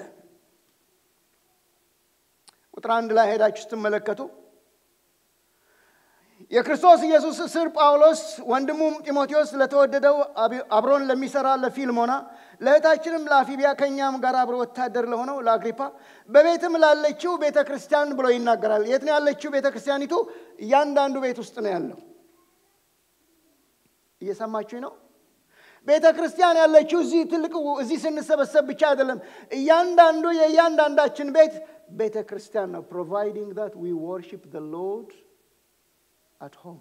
ቁጥር አንድ ላይ ሄዳችሁ ስትመለከቱ የክርስቶስ ኢየሱስ እስር ጳውሎስ ወንድሙም ጢሞቴዎስ ለተወደደው አብሮን ለሚሰራ ለፊልሞና ለእህታችንም ለአፊቢያ ከእኛም ጋር አብሮ ወታደር ለሆነው ለአግሪፓ በቤትም ላለችው ቤተ ክርስቲያን ብሎ ይናገራል። የት ነው ያለችው ቤተ ክርስቲያኒቱ? እያንዳንዱ ቤት ውስጥ ነው ያለው። እየሰማችሁኝ ነው? ቤተ ክርስቲያን ያለችው እዚህ ትልቅ እዚህ ስንሰበሰብ ብቻ አይደለም። እያንዳንዱ የእያንዳንዳችን ቤት ቤተ ክርስቲያን ነው። ፕሮቫይዲንግ ዛት ዊ ወርሺፕ ዘ ሎርድ አት ሆም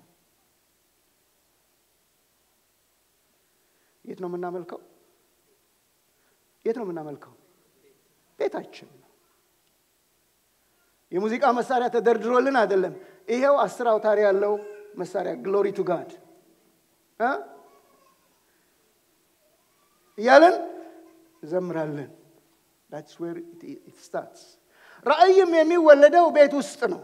የት ነው የምናመልከው? የት ነው የምናመልከው? ቤታችን ነው። የሙዚቃ መሳሪያ ተደርድሮልን አይደለም። ይሄው አስር አውታሪ ያለው መሳሪያ ግሎሪ ቱ ጋድ እያለን እዘምራለን። ዳትስ ዌር ኢት ስታርትስ። ራእይም የሚወለደው ቤት ውስጥ ነው።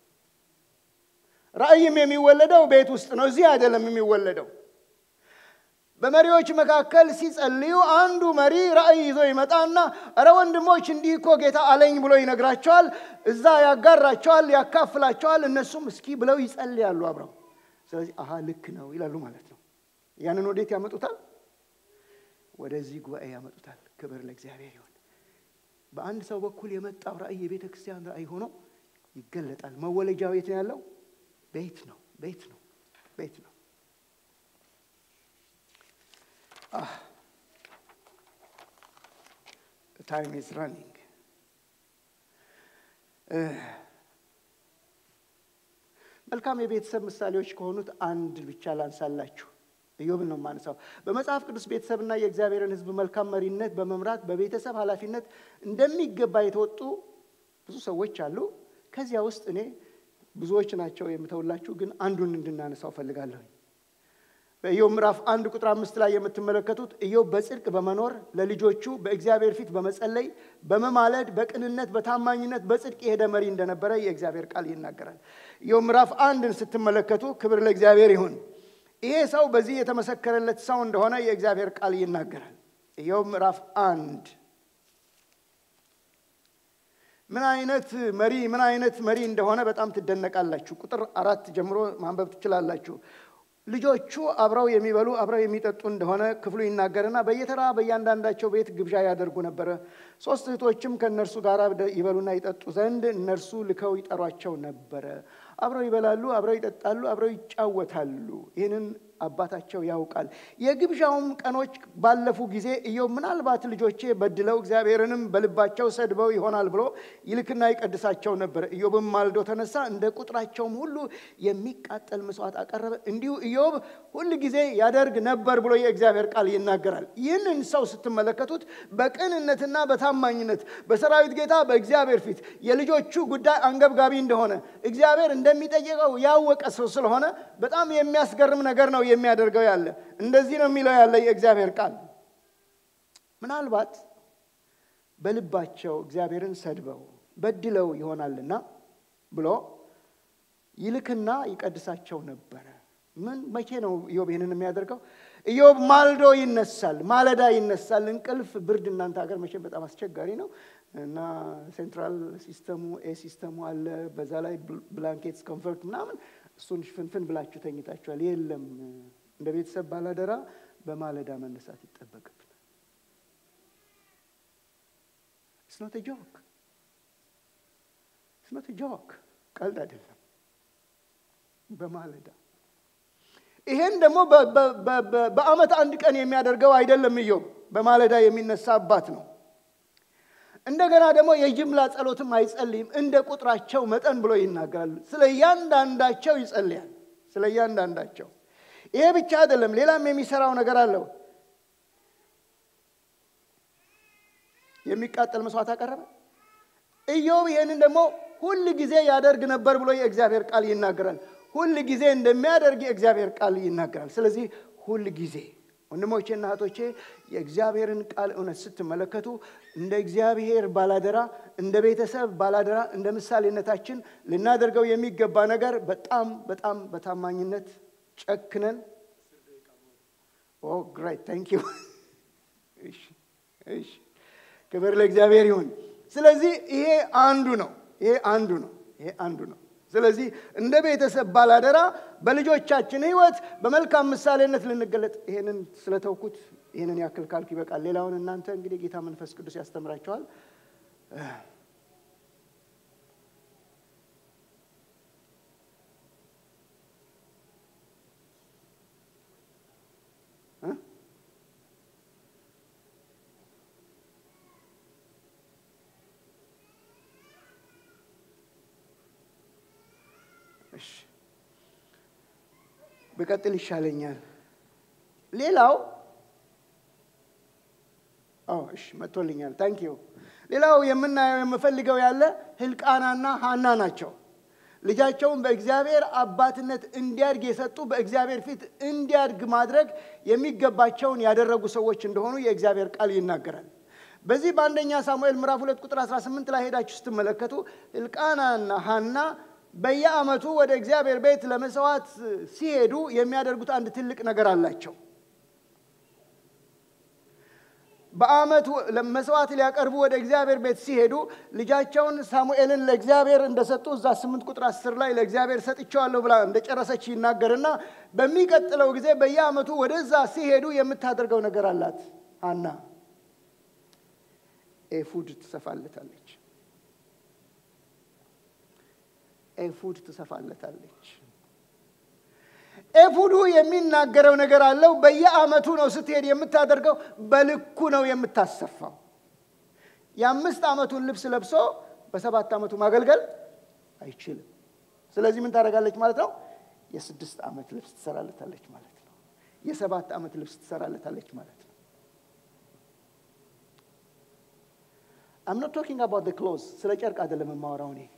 ራእይም የሚወለደው ቤት ውስጥ ነው። እዚህ አይደለም የሚወለደው። በመሪዎች መካከል ሲጸልዩ አንዱ መሪ ራእይ ይዞ ይመጣና እረ ወንድሞች እንዲህ እኮ ጌታ አለኝ ብሎ ይነግራቸዋል። እዛ ያጋራቸዋል፣ ያካፍላቸዋል። እነሱም እስኪ ብለው ይጸልያሉ አብረው። ስለዚህ አሃ ልክ ነው ይላሉ ማለት ነው። ያንን ወዴት ያመጡታል? ወደዚህ ጉባኤ ያመጡታል። ክብር ለእግዚአብሔር ይሁን። በአንድ ሰው በኩል የመጣው ራእይ የቤተ ክርስቲያን ራእይ ሆኖ ይገለጣል። መወለጃው የት ነው ያለው? ቤት ነው። ቤት ነው። ቤት ነው። ታይም ኢዝ ራኒንግ። መልካም የቤተሰብ ምሳሌዎች ከሆኑት አንድ ብቻ ላንሳላችሁ። ኢዮብን ነው የማነሳው። በመጽሐፍ ቅዱስ ቤተሰብና የእግዚአብሔርን ሕዝብ መልካም መሪነት በመምራት በቤተሰብ ኃላፊነት እንደሚገባ የተወጡ ብዙ ሰዎች አሉ። ከዚያ ውስጥ እኔ ብዙዎች ናቸው የምተውላችሁ፣ ግን አንዱን እንድናነሳው ፈልጋለሁ። በኢዮብ ምዕራፍ አንድ ቁጥር አምስት ላይ የምትመለከቱት ኢዮብ በጽድቅ በመኖር ለልጆቹ በእግዚአብሔር ፊት በመጸለይ በመማለድ በቅንነት በታማኝነት በጽድቅ የሄደ መሪ እንደነበረ የእግዚአብሔር ቃል ይናገራል። ኢዮብ ምዕራፍ አንድን ስትመለከቱ ክብር ለእግዚአብሔር ይሁን። ይሄ ሰው በዚህ የተመሰከረለት ሰው እንደሆነ የእግዚአብሔር ቃል ይናገራል። ኢዮብ ምዕራፍ አንድ ምን አይነት መሪ ምን አይነት መሪ እንደሆነ በጣም ትደነቃላችሁ። ቁጥር አራት ጀምሮ ማንበብ ትችላላችሁ። ልጆቹ አብረው የሚበሉ አብረው የሚጠጡ እንደሆነ ክፍሉ ይናገርና በየተራ በእያንዳንዳቸው ቤት ግብዣ ያደርጉ ነበረ። ሶስት እህቶችም ከእነርሱ ጋር ይበሉና ይጠጡ ዘንድ እነርሱ ልከው ይጠሯቸው ነበረ። አብረው ይበላሉ፣ አብረው ይጠጣሉ፣ አብረው ይጫወታሉ። ይህንን አባታቸው ያውቃል። የግብዣውም ቀኖች ባለፉ ጊዜ ኢዮብ ምናልባት ልጆቼ በድለው እግዚአብሔርንም በልባቸው ሰድበው ይሆናል ብሎ ይልክና ይቀድሳቸው ነበር። ኢዮብም ማልዶ ተነሳ፣ እንደ ቁጥራቸውም ሁሉ የሚቃጠል መስዋዕት አቀረበ። እንዲሁ ኢዮብ ሁል ጊዜ ያደርግ ነበር ብሎ የእግዚአብሔር ቃል ይናገራል። ይህንን ሰው ስትመለከቱት በቅንነትና በታማኝነት በሰራዊት ጌታ በእግዚአብሔር ፊት የልጆቹ ጉዳይ አንገብጋቢ እንደሆነ እግዚአብሔር እንደሚጠይቀው ያወቀ ሰው ስለሆነ በጣም የሚያስገርም ነገር ነው የሚያደርገው ያለ እንደዚህ ነው የሚለው ያለ የእግዚአብሔር ቃል ምናልባት በልባቸው እግዚአብሔርን ሰድበው በድለው ይሆናልና ብሎ ይልክና ይቀድሳቸው ነበረ። ምን መቼ ነው ኢዮብ ይህንን የሚያደርገው? ኢዮብ ማልዶ ይነሳል፣ ማለዳ ይነሳል። እንቅልፍ ብርድ እናንተ ሀገር መቼም በጣም አስቸጋሪ ነው እና ሴንትራል ሲስተሙ ኤ ሲስተሙ አለ። በዛ ላይ ብላንኬትስ ኮንፈርት ምናምን እሱን ፍንፍን ብላችሁ ተኝታችኋል። የለም እንደ ቤተሰብ ባላደራ በማለዳ መነሳት ይጠበቅብናል። ስኖት ጆክ ስኖት ጆክ ቀልድ አይደለም። በማለዳ ይሄን ደግሞ በዓመት አንድ ቀን የሚያደርገው አይደለም። ኢዮብ በማለዳ የሚነሳ አባት ነው። እንደገና ደግሞ የጅምላ ጸሎትም አይጸልይም። እንደ ቁጥራቸው መጠን ብሎ ይናገራል። ስለ እያንዳንዳቸው ይጸልያል። ስለ እያንዳንዳቸው ይሄ ብቻ አይደለም፣ ሌላም የሚሰራው ነገር አለው። የሚቃጠል መስዋዕት አቀረበ። ኢዮብ ይህንን ደግሞ ሁል ጊዜ ያደርግ ነበር ብሎ የእግዚአብሔር ቃል ይናገራል። ሁል ጊዜ እንደሚያደርግ የእግዚአብሔር ቃል ይናገራል። ስለዚህ ሁል ጊዜ ወንድሞቼና እህቶቼ የእግዚአብሔርን ቃል እውነት ስትመለከቱ እንደ እግዚአብሔር ባላደራ፣ እንደ ቤተሰብ ባላደራ፣ እንደ ምሳሌነታችን ልናደርገው የሚገባ ነገር በጣም በጣም በታማኝነት ጨክነን ኦ ግሬት ታንክ ዩ እሺ ክብር ለእግዚአብሔር ይሁን። ስለዚህ ይሄ አንዱ ነው። ይሄ አንዱ ነው። ይሄ አንዱ ነው። ስለዚህ እንደ ቤተሰብ ባላደራ በልጆቻችን ሕይወት በመልካም ምሳሌነት ልንገለጥ። ይሄንን ስለተውኩት ይህንን ያክል ካልኩ ይበቃል። ሌላውን እናንተ እንግዲህ ጌታ መንፈስ ቅዱስ ያስተምራቸዋል። ብቀጥል ይሻለኛል። ሌላው እሺ መጥቶልኛል። ታንክ ዩ። ሌላው የምናየው የምፈልገው ያለ ህልቃናና ሀና ናቸው። ልጃቸውን በእግዚአብሔር አባትነት እንዲያድግ የሰጡ በእግዚአብሔር ፊት እንዲያድግ ማድረግ የሚገባቸውን ያደረጉ ሰዎች እንደሆኑ የእግዚአብሔር ቃል ይናገራል። በዚህ በአንደኛ ሳሙኤል ምዕራፍ ሁለት ቁጥር 18 ላይ ሄዳችሁ ስትመለከቱ ህልቃናና ሀና በየዓመቱ ወደ እግዚአብሔር ቤት ለመስዋዕት ሲሄዱ የሚያደርጉት አንድ ትልቅ ነገር አላቸው። በዓመቱ መስዋዕት ሊያቀርቡ ወደ እግዚአብሔር ቤት ሲሄዱ ልጃቸውን ሳሙኤልን ለእግዚአብሔር እንደሰጡ እዛ ስምንት ቁጥር አስር ላይ ለእግዚአብሔር ሰጥቼዋለሁ ብላ እንደጨረሰች ይናገርና በሚቀጥለው ጊዜ በየዓመቱ ወደዛ ሲሄዱ የምታደርገው ነገር አላት። ሀና ኤፉድ ትሰፋለታለች። ኤፉድ ትሰፋለታለች። ኤፉዱ የሚናገረው ነገር አለው። በየዓመቱ ነው ስትሄድ የምታደርገው፣ በልኩ ነው የምታሰፋው። የአምስት ዓመቱን ልብስ ለብሶ በሰባት ዓመቱ ማገልገል አይችልም። ስለዚህ ምን ታደርጋለች ማለት ነው? የስድስት ዓመት ልብስ ትሰራለታለች ማለት ነው። የሰባት ዓመት ልብስ ትሰራለታለች ማለት ነው። አም ኖት ቶኪንግ አባውት ክሎዝ ስለ ጨርቅ አይደለም የማወራው እኔ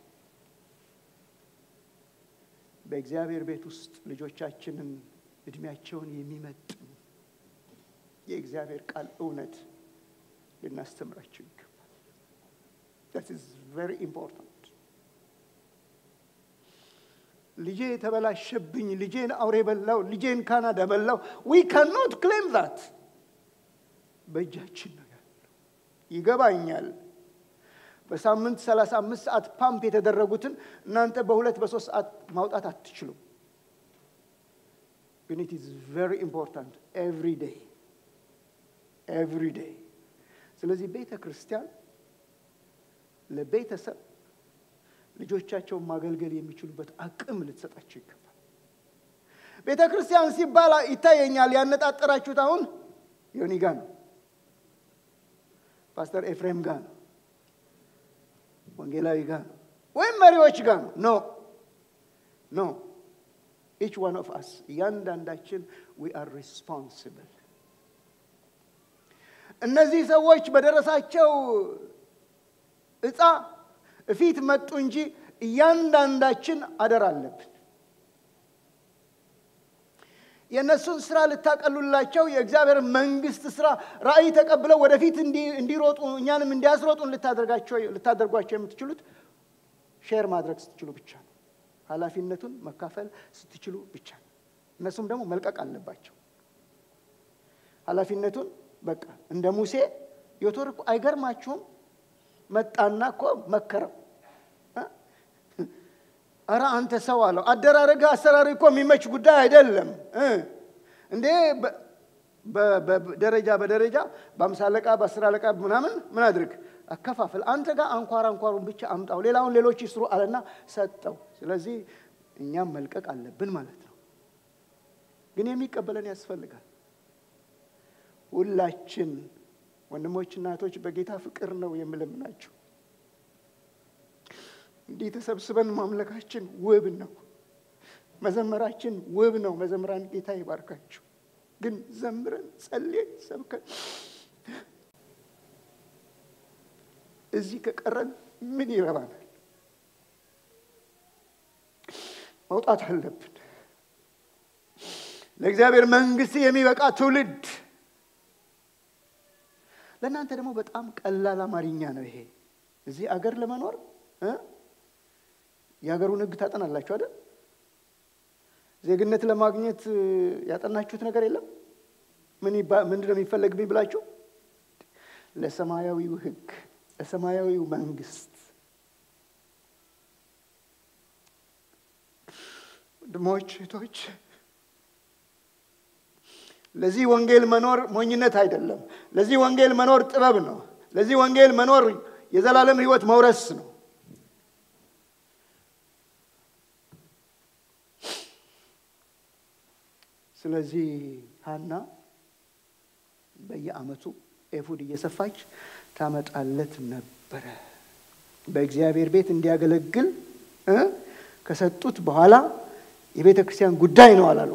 በእግዚአብሔር ቤት ውስጥ ልጆቻችንን እድሜያቸውን የሚመጥን የእግዚአብሔር ቃል እውነት ልናስተምራቸው ይገባል። ዛት ኢዝ ቨሪ ኢምፖርታንት። ልጄ የተበላሸብኝ፣ ልጄን አውሬ በላው፣ ልጄን ካናዳ በላው። ዊ ካኖት ክሌም ዛት። በእጃችን ነው ያለው። ይገባኛል። በሳምንት 35 ሰዓት ፓምፕ የተደረጉትን እናንተ በሁለት በሶስት ሰዓት ማውጣት አትችሉም። ግን ኢት ኢዝ ቨሪ ኢምፖርታንት ኤቭሪ ዴይ ኤቭሪ ዴይ። ስለዚህ ቤተ ክርስቲያን ለቤተሰብ ልጆቻቸውን ማገልገል የሚችሉበት አቅም ልትሰጣቸው ይገባል። ቤተ ክርስቲያን ሲባል ይታየኛል ያነጣጠራችሁት አሁን ዮኒ ጋ ነው፣ ፓስተር ኤፍሬም ጋር ነው ወንጌላዊ ጋር ነው ወይም መሪዎች ጋር ነው። ኖ ኖ ኢች ዋን ኦፍ አስ እያንዳንዳችን ዊ አር ሪስፖንሲብል። እነዚህ ሰዎች በደረሳቸው እጻ እፊት መጡ እንጂ እያንዳንዳችን አደራ አለብን። የእነሱን ስራ ልታቀሉላቸው የእግዚአብሔር መንግስት ስራ ራእይ ተቀብለው ወደፊት እንዲሮጡ እኛንም እንዲያስሮጡን ልታደርጓቸው የምትችሉት ሼር ማድረግ ስትችሉ ብቻ ነው። ኃላፊነቱን መካፈል ስትችሉ ብቻ ነው። እነሱም ደግሞ መልቀቅ አለባቸው ኃላፊነቱን። በቃ እንደ ሙሴ ዮቶር እኮ አይገርማችሁም? መጣና እኮ መከረው። አረ አንተ ሰው አለው፣ አደራረግህ አሰራር እኮ የሚመች ጉዳይ አይደለም እንዴ በደረጃ በደረጃ በአምሳ አለቃ በአስር አለቃ ምናምን ምን አድርግ አከፋፍል። አንተ ጋር አንኳር አንኳሩን ብቻ አምጣው፣ ሌላውን ሌሎች ይስሩ አለና ሰጠው። ስለዚህ እኛም መልቀቅ አለብን ማለት ነው። ግን የሚቀበለን ያስፈልጋል። ሁላችን ወንድሞችና እህቶች በጌታ ፍቅር ነው የምለምናችሁ። እንዲህ ተሰብስበን ማምለካችን ውብ ነው። መዘመራችን ውብ ነው። መዘምራን ጌታ ይባርካችሁ። ግን ዘምረን ጸልየን ሰብከን እዚህ ከቀረን ምን ይረባናል? መውጣት አለብን። ለእግዚአብሔር መንግስት የሚበቃ ትውልድ። ለእናንተ ደግሞ በጣም ቀላል አማርኛ ነው ይሄ። እዚህ አገር ለመኖር የሀገሩን ሕግ ታጠናላችሁ አይደል? ዜግነት ለማግኘት ያጠናችሁት ነገር የለም? ምንድን ነው የሚፈለግብኝ ብላችሁ ለሰማያዊው ሕግ ለሰማያዊው መንግስት ወንድሞች እህቶች፣ ለዚህ ወንጌል መኖር ሞኝነት አይደለም። ለዚህ ወንጌል መኖር ጥበብ ነው። ለዚህ ወንጌል መኖር የዘላለም ሕይወት መውረስ ነው። ስለዚህ ሀና በየዓመቱ ኤፉድ እየሰፋች ታመጣለት ነበረ። በእግዚአብሔር ቤት እንዲያገለግል ከሰጡት በኋላ የቤተ ክርስቲያን ጉዳይ ነው አላሉ።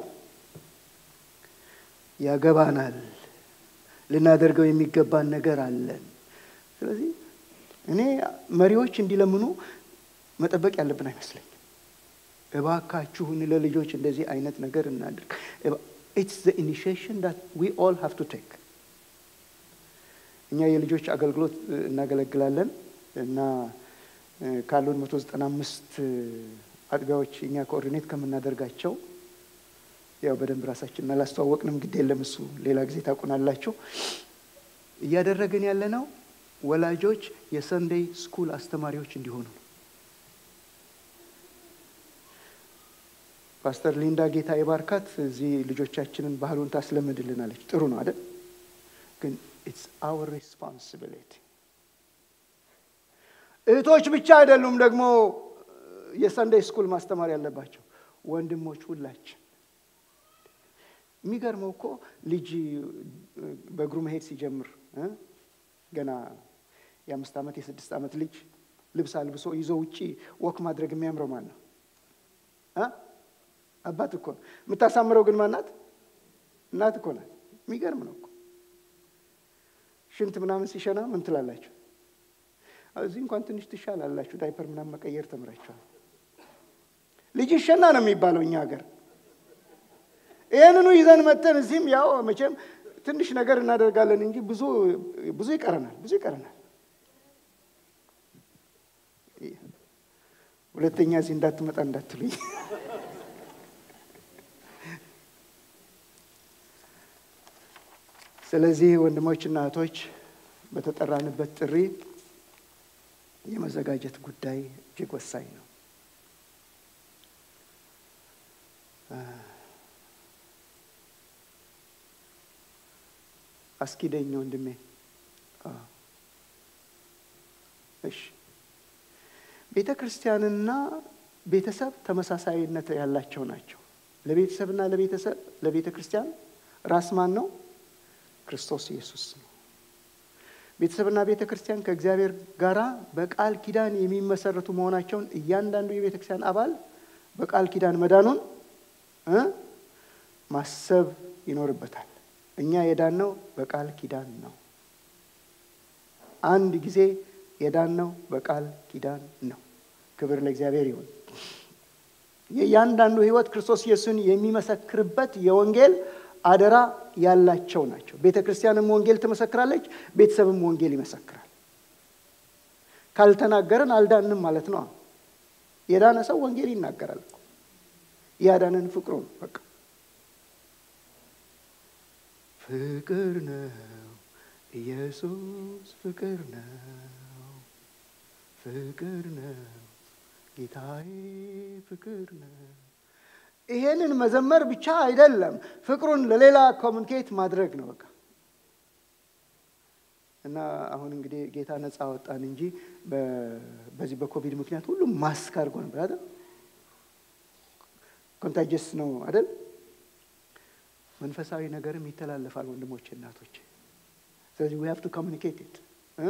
ያገባናል፣ ልናደርገው የሚገባን ነገር አለን። ስለዚህ እኔ መሪዎች እንዲለምኑ መጠበቅ ያለብን አይመስለኝም። እባካችሁን ለልጆች እንደዚህ አይነት ነገር እናድርግ። ኢትስ ዘ ኢኒሺዬሽን ዳት ዊ ኦል ሃቭ ቱ ቴክ። እኛ የልጆች አገልግሎት እናገለግላለን እና ካሉን መቶ ዘጠና አምስት አጥቢያዎች እኛ ኮኦርዲኔት ከምናደርጋቸው ያው በደንብ ራሳችንን አላስተዋወቅንም፣ ግድ የለም እሱ ሌላ ጊዜ ታውቁናላችሁ። እያደረግን ያለነው ወላጆች የሰንዴይ ስኩል አስተማሪዎች እንዲሆኑ ነው። ፓስተር ሊንዳ ጌታ የባርካት እዚህ ልጆቻችንን ባህሉን ታስለምድልናለች። ጥሩ ነው አይደል? ግን ኢትስ አወር ሬስፖንሲቢሊቲ። እህቶች ብቻ አይደሉም ደግሞ የሰንደይ ስኩል ማስተማር ያለባቸው ወንድሞች፣ ሁላችን። የሚገርመው እኮ ልጅ በእግሩ መሄድ ሲጀምር ገና የአምስት ዓመት የስድስት ዓመት ልጅ ልብስ አልብሶ ይዞ ውጪ ወክ ማድረግ የሚያምረው ማን ነው? አባት እኮ ነው። የምታሳምረው ግን ማናት? እናት እኮ ናት። የሚገርም ነው እኮ። ሽንት ምናምን ሲሸና ምን ትላላችሁ? እዚህ እንኳን ትንሽ ትሻላላችሁ፣ ዳይፐር ምናምን መቀየር ተምራችኋል። ልጅ ይሸና ነው የሚባለው እኛ ሀገር። ይህንኑ ይዘን መተን እዚህም ያው መቼም ትንሽ ነገር እናደርጋለን እንጂ ብዙ ብዙ ይቀረናል፣ ብዙ ይቀረናል። ሁለተኛ እዚህ እንዳትመጣ እንዳትሉኝ። ስለዚህ ወንድሞችና እህቶች በተጠራንበት ጥሪ የመዘጋጀት ጉዳይ እጅግ ወሳኝ ነው። አስኪደኝ ወንድሜ። እሺ፣ ቤተ ክርስቲያንና ቤተሰብ ተመሳሳይነት ያላቸው ናቸው። ለቤተሰብና ለቤተሰብ ለቤተ ክርስቲያን ራስ ማን ነው? ክርስቶስ ኢየሱስ ነው። ቤተሰብና ቤተ ክርስቲያን ከእግዚአብሔር ጋር በቃል ኪዳን የሚመሰረቱ መሆናቸውን እያንዳንዱ የቤተ ክርስቲያን አባል በቃል ኪዳን መዳኑን ማሰብ ይኖርበታል። እኛ የዳነው በቃል ኪዳን ነው። አንድ ጊዜ የዳነው በቃል ኪዳን ነው። ክብር ለእግዚአብሔር ይሁን። የእያንዳንዱ ህይወት ክርስቶስ ኢየሱስን የሚመሰክርበት የወንጌል አደራ ያላቸው ናቸው። ቤተ ክርስቲያንም ወንጌል ትመሰክራለች፣ ቤተሰብም ወንጌል ይመሰክራል። ካልተናገርን አልዳንም ማለት ነው። የዳነ ሰው ወንጌል ይናገራል። ያዳነን ፍቅሩ ነው። በቃ ፍቅር ነው ኢየሱስ ፍቅር ነው፣ ፍቅር ነው ጌታዬ ፍቅር ነው። ይሄንን መዘመር ብቻ አይደለም፣ ፍቅሩን ለሌላ ኮሚኒኬት ማድረግ ነው። በቃ እና አሁን እንግዲህ ጌታ ነፃ ወጣን እንጂ በዚህ በኮቪድ ምክንያት ሁሉም ማስክ አድርጎ ነበር አይደል? ኮንታጀስ ነው አይደል? መንፈሳዊ ነገርም ይተላለፋል ወንድሞች፣ እናቶች። ስለዚህ ዊ ሃቭ ቱ ኮሚኒኬት ኢት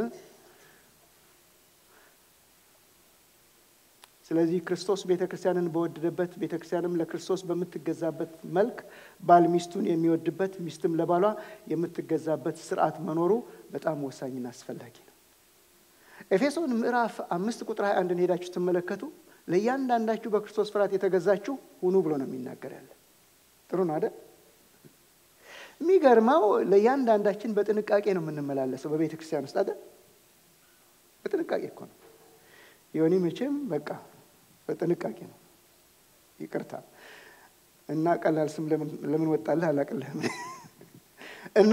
ስለዚህ ክርስቶስ ቤተ ክርስቲያንን በወደደበት ቤተ ክርስቲያንም ለክርስቶስ በምትገዛበት መልክ ባል ሚስቱን የሚወድበት ሚስትም ለባሏ የምትገዛበት ስርዓት መኖሩ በጣም ወሳኝና አስፈላጊ ነው። ኤፌሶን ምዕራፍ አምስት ቁጥር 21 ሄዳችሁ ትመለከቱ ለእያንዳንዳችሁ በክርስቶስ ፍርሃት የተገዛችሁ ሁኑ ብሎ ነው የሚናገር ያለ። ጥሩ ነው አይደል? የሚገርመው ለእያንዳንዳችን በጥንቃቄ ነው የምንመላለሰው በቤተ ክርስቲያን ውስጥ አይደል? በጥንቃቄ እኮ ነው። የሆኒ መቼም በቃ በጥንቃቄ ነው። ይቅርታ እና ቀላል ስም ለምን ወጣልህ አላቅልህም። እና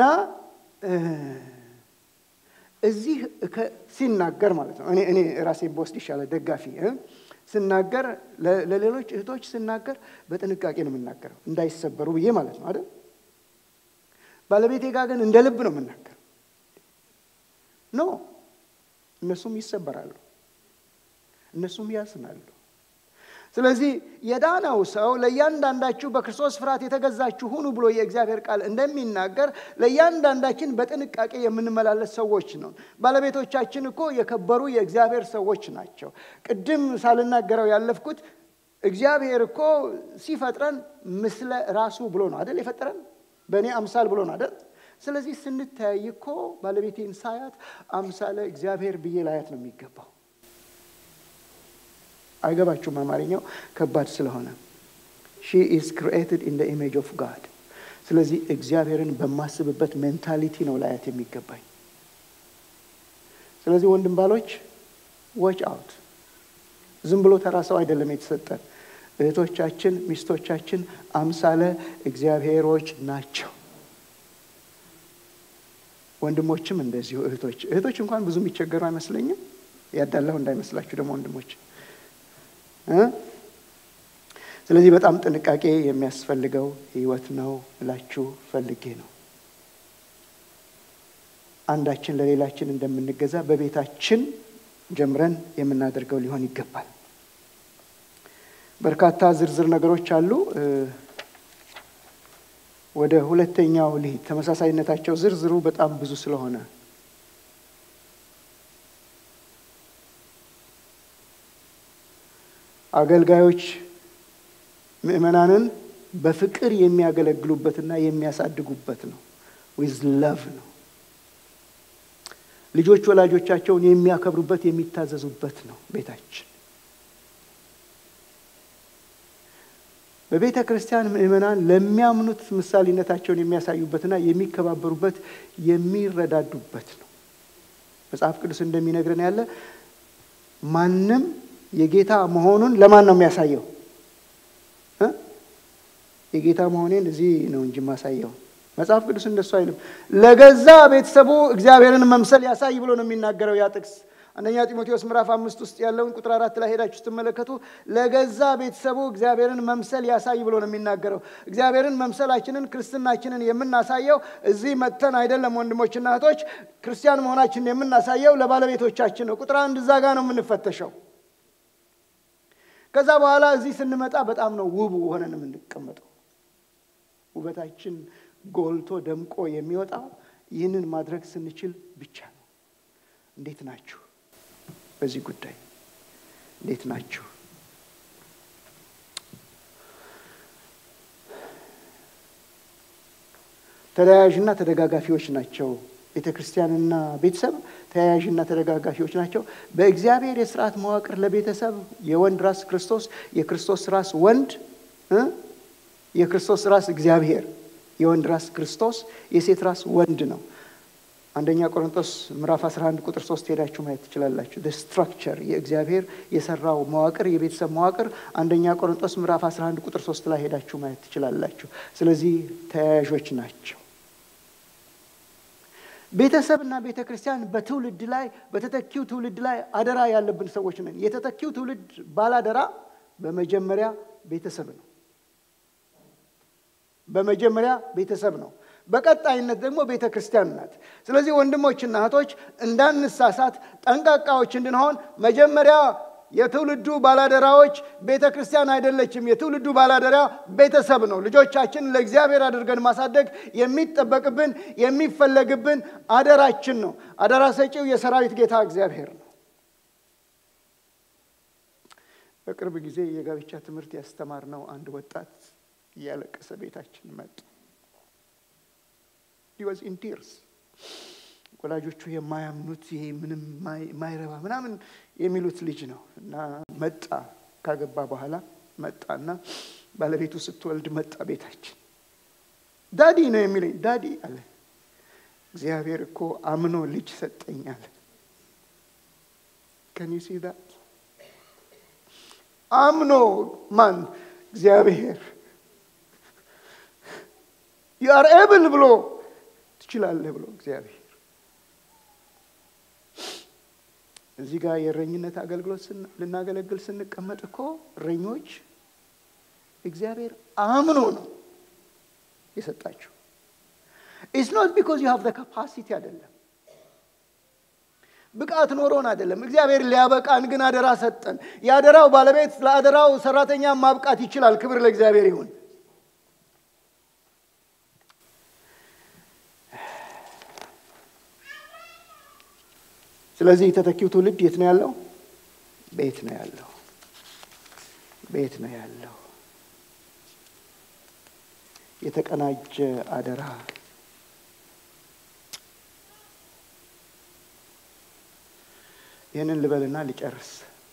እዚህ ሲናገር ማለት ነው እኔ እኔ ራሴን በወስድ ይሻላል ደጋፊ ስናገር ለሌሎች እህቶች ስናገር በጥንቃቄ ነው የምናገረው እንዳይሰበሩ ብዬ ማለት ነው አይደል። ባለቤቴ ጋር ግን እንደ ልብ ነው የምናገረው። ኖ እነሱም ይሰበራሉ፣ እነሱም ያዝናሉ። ስለዚህ የዳነው ሰው ለእያንዳንዳችሁ በክርስቶስ ፍርሃት የተገዛችሁ ሁኑ ብሎ የእግዚአብሔር ቃል እንደሚናገር ለእያንዳንዳችን በጥንቃቄ የምንመላለስ ሰዎች ነው። ባለቤቶቻችን እኮ የከበሩ የእግዚአብሔር ሰዎች ናቸው። ቅድም ሳልናገረው ያለፍኩት እግዚአብሔር እኮ ሲፈጥረን ምስለ ራሱ ብሎ ነው አደል የፈጠረን በእኔ አምሳል ብሎ ነው አደል። ስለዚህ ስንተያይ እኮ ባለቤቴን ሳያት አምሳለ እግዚአብሔር ብዬ ላያት ነው የሚገባው። አይገባችሁም? አማርኛው ከባድ ስለሆነ ሺ ኢዝ ክሪኤትድ ኢን ኢሜጅ ኦፍ ጋድ። ስለዚህ እግዚአብሔርን በማስብበት ሜንታሊቲ ነው ላያት የሚገባኝ። ስለዚህ ወንድም ባሎች ዎች አውት። ዝም ብሎ ተራ ሰው አይደለም የተሰጠን። እህቶቻችን፣ ሚስቶቻችን አምሳለ እግዚአብሔሮች ናቸው። ወንድሞችም እንደዚሁ እህቶች እህቶች እንኳን ብዙ የሚቸገሩ አይመስለኝም። ያዳላሁ እንዳይመስላችሁ ደግሞ ወንድሞች ስለዚህ በጣም ጥንቃቄ የሚያስፈልገው ህይወት ነው እላችሁ ፈልጌ ነው። አንዳችን ለሌላችን እንደምንገዛ በቤታችን ጀምረን የምናደርገው ሊሆን ይገባል። በርካታ ዝርዝር ነገሮች አሉ። ወደ ሁለተኛው ልሂድ። ተመሳሳይነታቸው ዝርዝሩ በጣም ብዙ ስለሆነ አገልጋዮች ምእመናንን በፍቅር የሚያገለግሉበትና የሚያሳድጉበት ነው። ዊዝ ለቭ ነው። ልጆች ወላጆቻቸውን የሚያከብሩበት የሚታዘዙበት ነው ቤታችን። በቤተ ክርስቲያን ምእመናን ለሚያምኑት ምሳሌነታቸውን የሚያሳዩበትና የሚከባበሩበት የሚረዳዱበት ነው። መጽሐፍ ቅዱስ እንደሚነግረን ያለ ማንም የጌታ መሆኑን ለማን ነው የሚያሳየው? የጌታ መሆኔን እዚህ ነው እንጂ ማሳየው። መጽሐፍ ቅዱስ እንደሱ አይልም። ለገዛ ቤተሰቡ እግዚአብሔርን መምሰል ያሳይ ብሎ ነው የሚናገረው ያ ጥቅስ። አንደኛ ጢሞቴዎስ ምዕራፍ አምስት ውስጥ ያለውን ቁጥር አራት ላይ ሄዳችሁ ስትመለከቱ ለገዛ ቤተሰቡ እግዚአብሔርን መምሰል ያሳይ ብሎ ነው የሚናገረው። እግዚአብሔርን መምሰላችንን ክርስትናችንን የምናሳየው እዚህ መጥተን አይደለም ወንድሞችና እህቶች። ክርስቲያን መሆናችንን የምናሳየው ለባለቤቶቻችን ነው። ቁጥር አንድ እዛ ጋ ነው የምንፈተሸው። ከዛ በኋላ እዚህ ስንመጣ በጣም ነው ውብ ሆነን የምንቀመጠው። ውበታችን ጎልቶ ደምቆ የሚወጣው ይህንን ማድረግ ስንችል ብቻ ነው። እንዴት ናችሁ? በዚህ ጉዳይ እንዴት ናችሁ? ተለያያዥና ተደጋጋፊዎች ናቸው ቤተ ክርስቲያንና ቤተሰብ ተያያዥና ተደጋጋፊዎች ናቸው። በእግዚአብሔር የስርዓት መዋቅር ለቤተሰብ የወንድ ራስ ክርስቶስ፣ የክርስቶስ ራስ ወንድ እ የክርስቶስ ራስ እግዚአብሔር፣ የወንድ ራስ ክርስቶስ፣ የሴት ራስ ወንድ ነው። አንደኛ ቆሮንቶስ ምዕራፍ 11 ቁጥር 3 ሄዳችሁ ማየት ትችላላችሁ። ስትራክቸር የእግዚአብሔር የሰራው መዋቅር የቤተሰብ መዋቅር አንደኛ ቆሮንቶስ ምዕራፍ 11 ቁጥር 3 ላይ ሄዳችሁ ማየት ትችላላችሁ። ስለዚህ ተያያዦች ናቸው። ቤተሰብና ቤተ ክርስቲያን በትውልድ ላይ በተተኪው ትውልድ ላይ አደራ ያለብን ሰዎች ነን። የተተኪው ትውልድ ባላደራ በመጀመሪያ ቤተሰብ ነው። በመጀመሪያ ቤተሰብ ነው። በቀጣይነት ደግሞ ቤተ ክርስቲያን ናት። ስለዚህ ወንድሞችና እህቶች እንዳንሳሳት ጠንቃቃዎች እንድንሆን መጀመሪያ የትውልዱ ባላደራዎች ቤተ ክርስቲያን አይደለችም። የትውልዱ ባላደራ ቤተሰብ ነው። ልጆቻችን ለእግዚአብሔር አድርገን ማሳደግ የሚጠበቅብን የሚፈለግብን አደራችን ነው። አደራ ሰጪው የሰራዊት ጌታ እግዚአብሔር ነው። በቅርብ ጊዜ የጋብቻ ትምህርት ያስተማርነው አንድ ወጣት እያለቀሰ ቤታችን መጡ። ሂወዝ ኢን ቲርስ ወላጆቹ የማያምኑት ይሄ ምንም ማይረባ ምናምን የሚሉት ልጅ ነው እና መጣ። ካገባ በኋላ መጣና ባለቤቱ ስትወልድ መጣ ቤታችን። ዳዲ ነው የሚለኝ። ዳዲ አለ እግዚአብሔር እኮ አምኖ ልጅ ሰጠኝ አለ። ከን ዩ ሲ ዳት አምኖ ማን እግዚአብሔር ዩ አር ኤብል ብሎ ትችላለህ ብሎ እግዚአብሔር እዚህ ጋር የእረኝነት አገልግሎት ልናገለግል ስንቀመጥ እኮ እረኞች እግዚአብሔር አምኖ ነው የሰጣችሁ። ኢትስ ኖት ቢኮዝ ዩ ሃቭ ዘ ካፓሲቲ አይደለም፣ ብቃት ኖሮን አይደለም። እግዚአብሔር ሊያበቃን ግን አደራ ሰጠን። የአደራው ባለቤት ለአደራው ሰራተኛ ማብቃት ይችላል። ክብር ለእግዚአብሔር ይሁን። ስለዚህ የተተኪው ትውልድ የት ነው ያለው? ቤት ነው ያለው። ቤት ነው ያለው። የተቀናጀ አደራ ይህንን ልበልና ልጨርስ።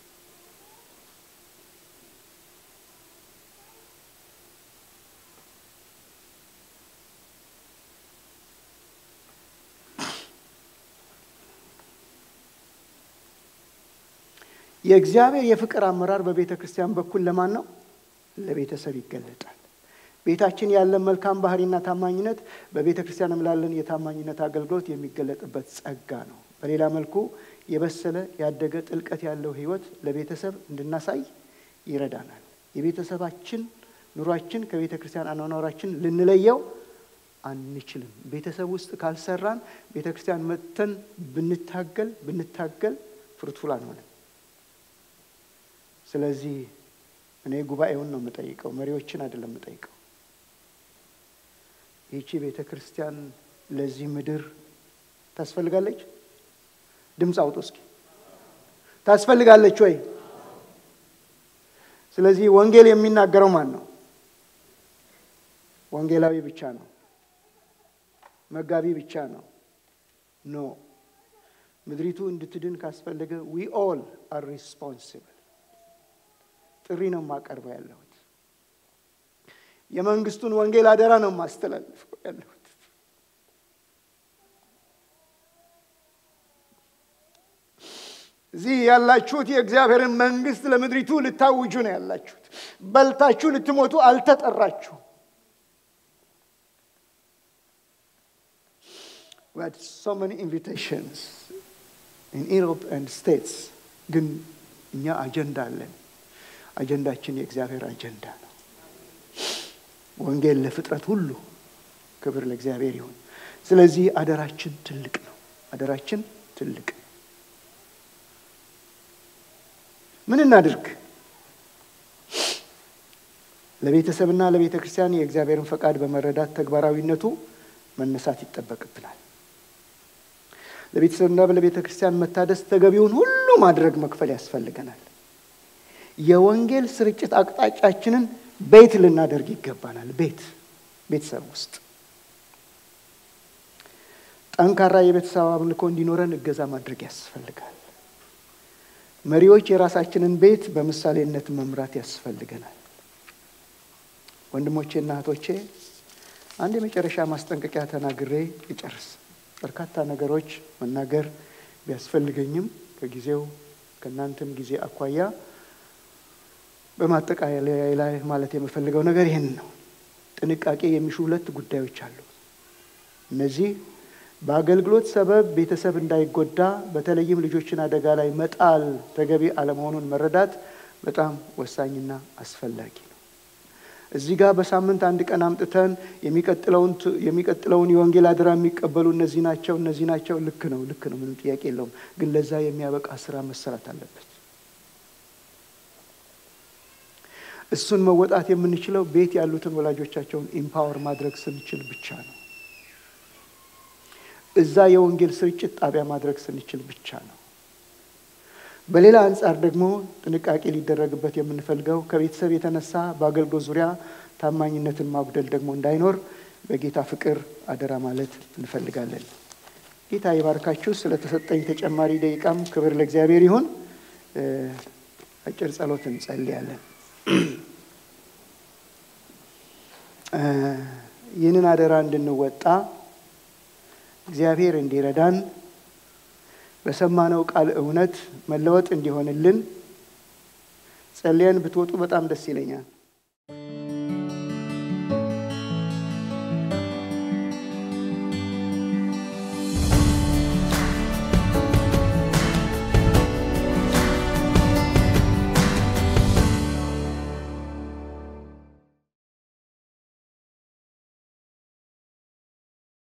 የእግዚአብሔር የፍቅር አመራር በቤተ ክርስቲያን በኩል ለማን ነው? ለቤተሰብ ይገለጣል። ቤታችን ያለን መልካም ባህሪና ታማኝነት በቤተ ክርስቲያንም ላለን የታማኝነት አገልግሎት የሚገለጥበት ጸጋ ነው። በሌላ መልኩ የበሰለ ያደገ ጥልቀት ያለው ሕይወት ለቤተሰብ እንድናሳይ ይረዳናል። የቤተሰባችን ኑሯችን ከቤተ ክርስቲያን አኗኗራችን ልንለየው አንችልም። ቤተሰብ ውስጥ ካልሰራን ቤተ ክርስቲያን መጥተን ብንታገል ብንታገል ፍሩትፉል አንሆንም። ስለዚህ እኔ ጉባኤውን ነው የምጠይቀው፣ መሪዎችን አይደለም የምጠይቀው። ይቺ ቤተ ክርስቲያን ለዚህ ምድር ታስፈልጋለች? ድምፅ አውጡ እስኪ። ታስፈልጋለች ወይ? ስለዚህ ወንጌል የሚናገረው ማን ነው? ወንጌላዊ ብቻ ነው? መጋቢ ብቻ ነው? ኖ። ምድሪቱ እንድትድን ካስፈለገ ዊ ኦል አር ሪስፖንሲብል ጥሪ ነው የማቀርበው ያለሁት። የመንግስቱን ወንጌል አደራ ነው የማስተላልፈው ያለሁት። እዚህ ያላችሁት የእግዚአብሔርን መንግስት ለምድሪቱ ልታውጁ ነው ያላችሁት። በልታችሁ ልትሞቱ አልተጠራችሁ። We had so many invitations in Europe and States ግን እኛ አጀንዳ አለን። አጀንዳችን የእግዚአብሔር አጀንዳ ነው። ወንጌል ለፍጥረት ሁሉ ክብር ለእግዚአብሔር ይሁን። ስለዚህ አደራችን ትልቅ ነው። አደራችን ትልቅ ነው። ምን እናድርግ? ለቤተሰብና ለቤተ ክርስቲያን የእግዚአብሔርን ፈቃድ በመረዳት ተግባራዊነቱ መነሳት ይጠበቅብናል። ለቤተሰብና ለቤተ ክርስቲያን መታደስ ተገቢውን ሁሉ ማድረግ መክፈል ያስፈልገናል። የወንጌል ስርጭት አቅጣጫችንን ቤት ልናደርግ ይገባናል። ቤት ቤተሰብ ውስጥ ጠንካራ የቤተሰብ አምልኮ እንዲኖረን እገዛ ማድረግ ያስፈልጋል። መሪዎች የራሳችንን ቤት በምሳሌነት መምራት ያስፈልገናል። ወንድሞቼና እህቶቼ አንድ የመጨረሻ ማስጠንቀቂያ ተናግሬ ይጨርስ። በርካታ ነገሮች መናገር ቢያስፈልገኝም ከጊዜው ከእናንተም ጊዜ አኳያ በማጠቃለያ ላይ ማለት የምፈልገው ነገር ይህን ነው። ጥንቃቄ የሚሹ ሁለት ጉዳዮች አሉ። እነዚህ በአገልግሎት ሰበብ ቤተሰብ እንዳይጎዳ በተለይም ልጆችን አደጋ ላይ መጣል ተገቢ አለመሆኑን መረዳት በጣም ወሳኝና አስፈላጊ ነው። እዚህ ጋር በሳምንት አንድ ቀን አምጥተን የሚቀጥለውን የወንጌል አደራ የሚቀበሉ እነዚህ ናቸው እነዚህ ናቸው። ልክ ነው፣ ልክ ነው፣ ምንም ጥያቄ የለውም። ግን ለዛ የሚያበቃ ስራ መሰራት አለበት። እሱን መወጣት የምንችለው ቤት ያሉትን ወላጆቻቸውን ኢምፓወር ማድረግ ስንችል ብቻ ነው። እዛ የወንጌል ስርጭት ጣቢያ ማድረግ ስንችል ብቻ ነው። በሌላ አንጻር ደግሞ ጥንቃቄ ሊደረግበት የምንፈልገው ከቤተሰብ የተነሳ በአገልግሎት ዙሪያ ታማኝነትን ማጉደል ደግሞ እንዳይኖር በጌታ ፍቅር አደራ ማለት እንፈልጋለን። ጌታ ይባርካችሁ። ስለተሰጠኝ ተጨማሪ ደቂቃም ክብር ለእግዚአብሔር ይሁን። አጭር ጸሎት እንጸልያለን። ይህንን አደራ እንድንወጣ እግዚአብሔር እንዲረዳን በሰማነው ቃል እውነት መለወጥ እንዲሆንልን ጸልየን ብትወጡ በጣም ደስ ይለኛል።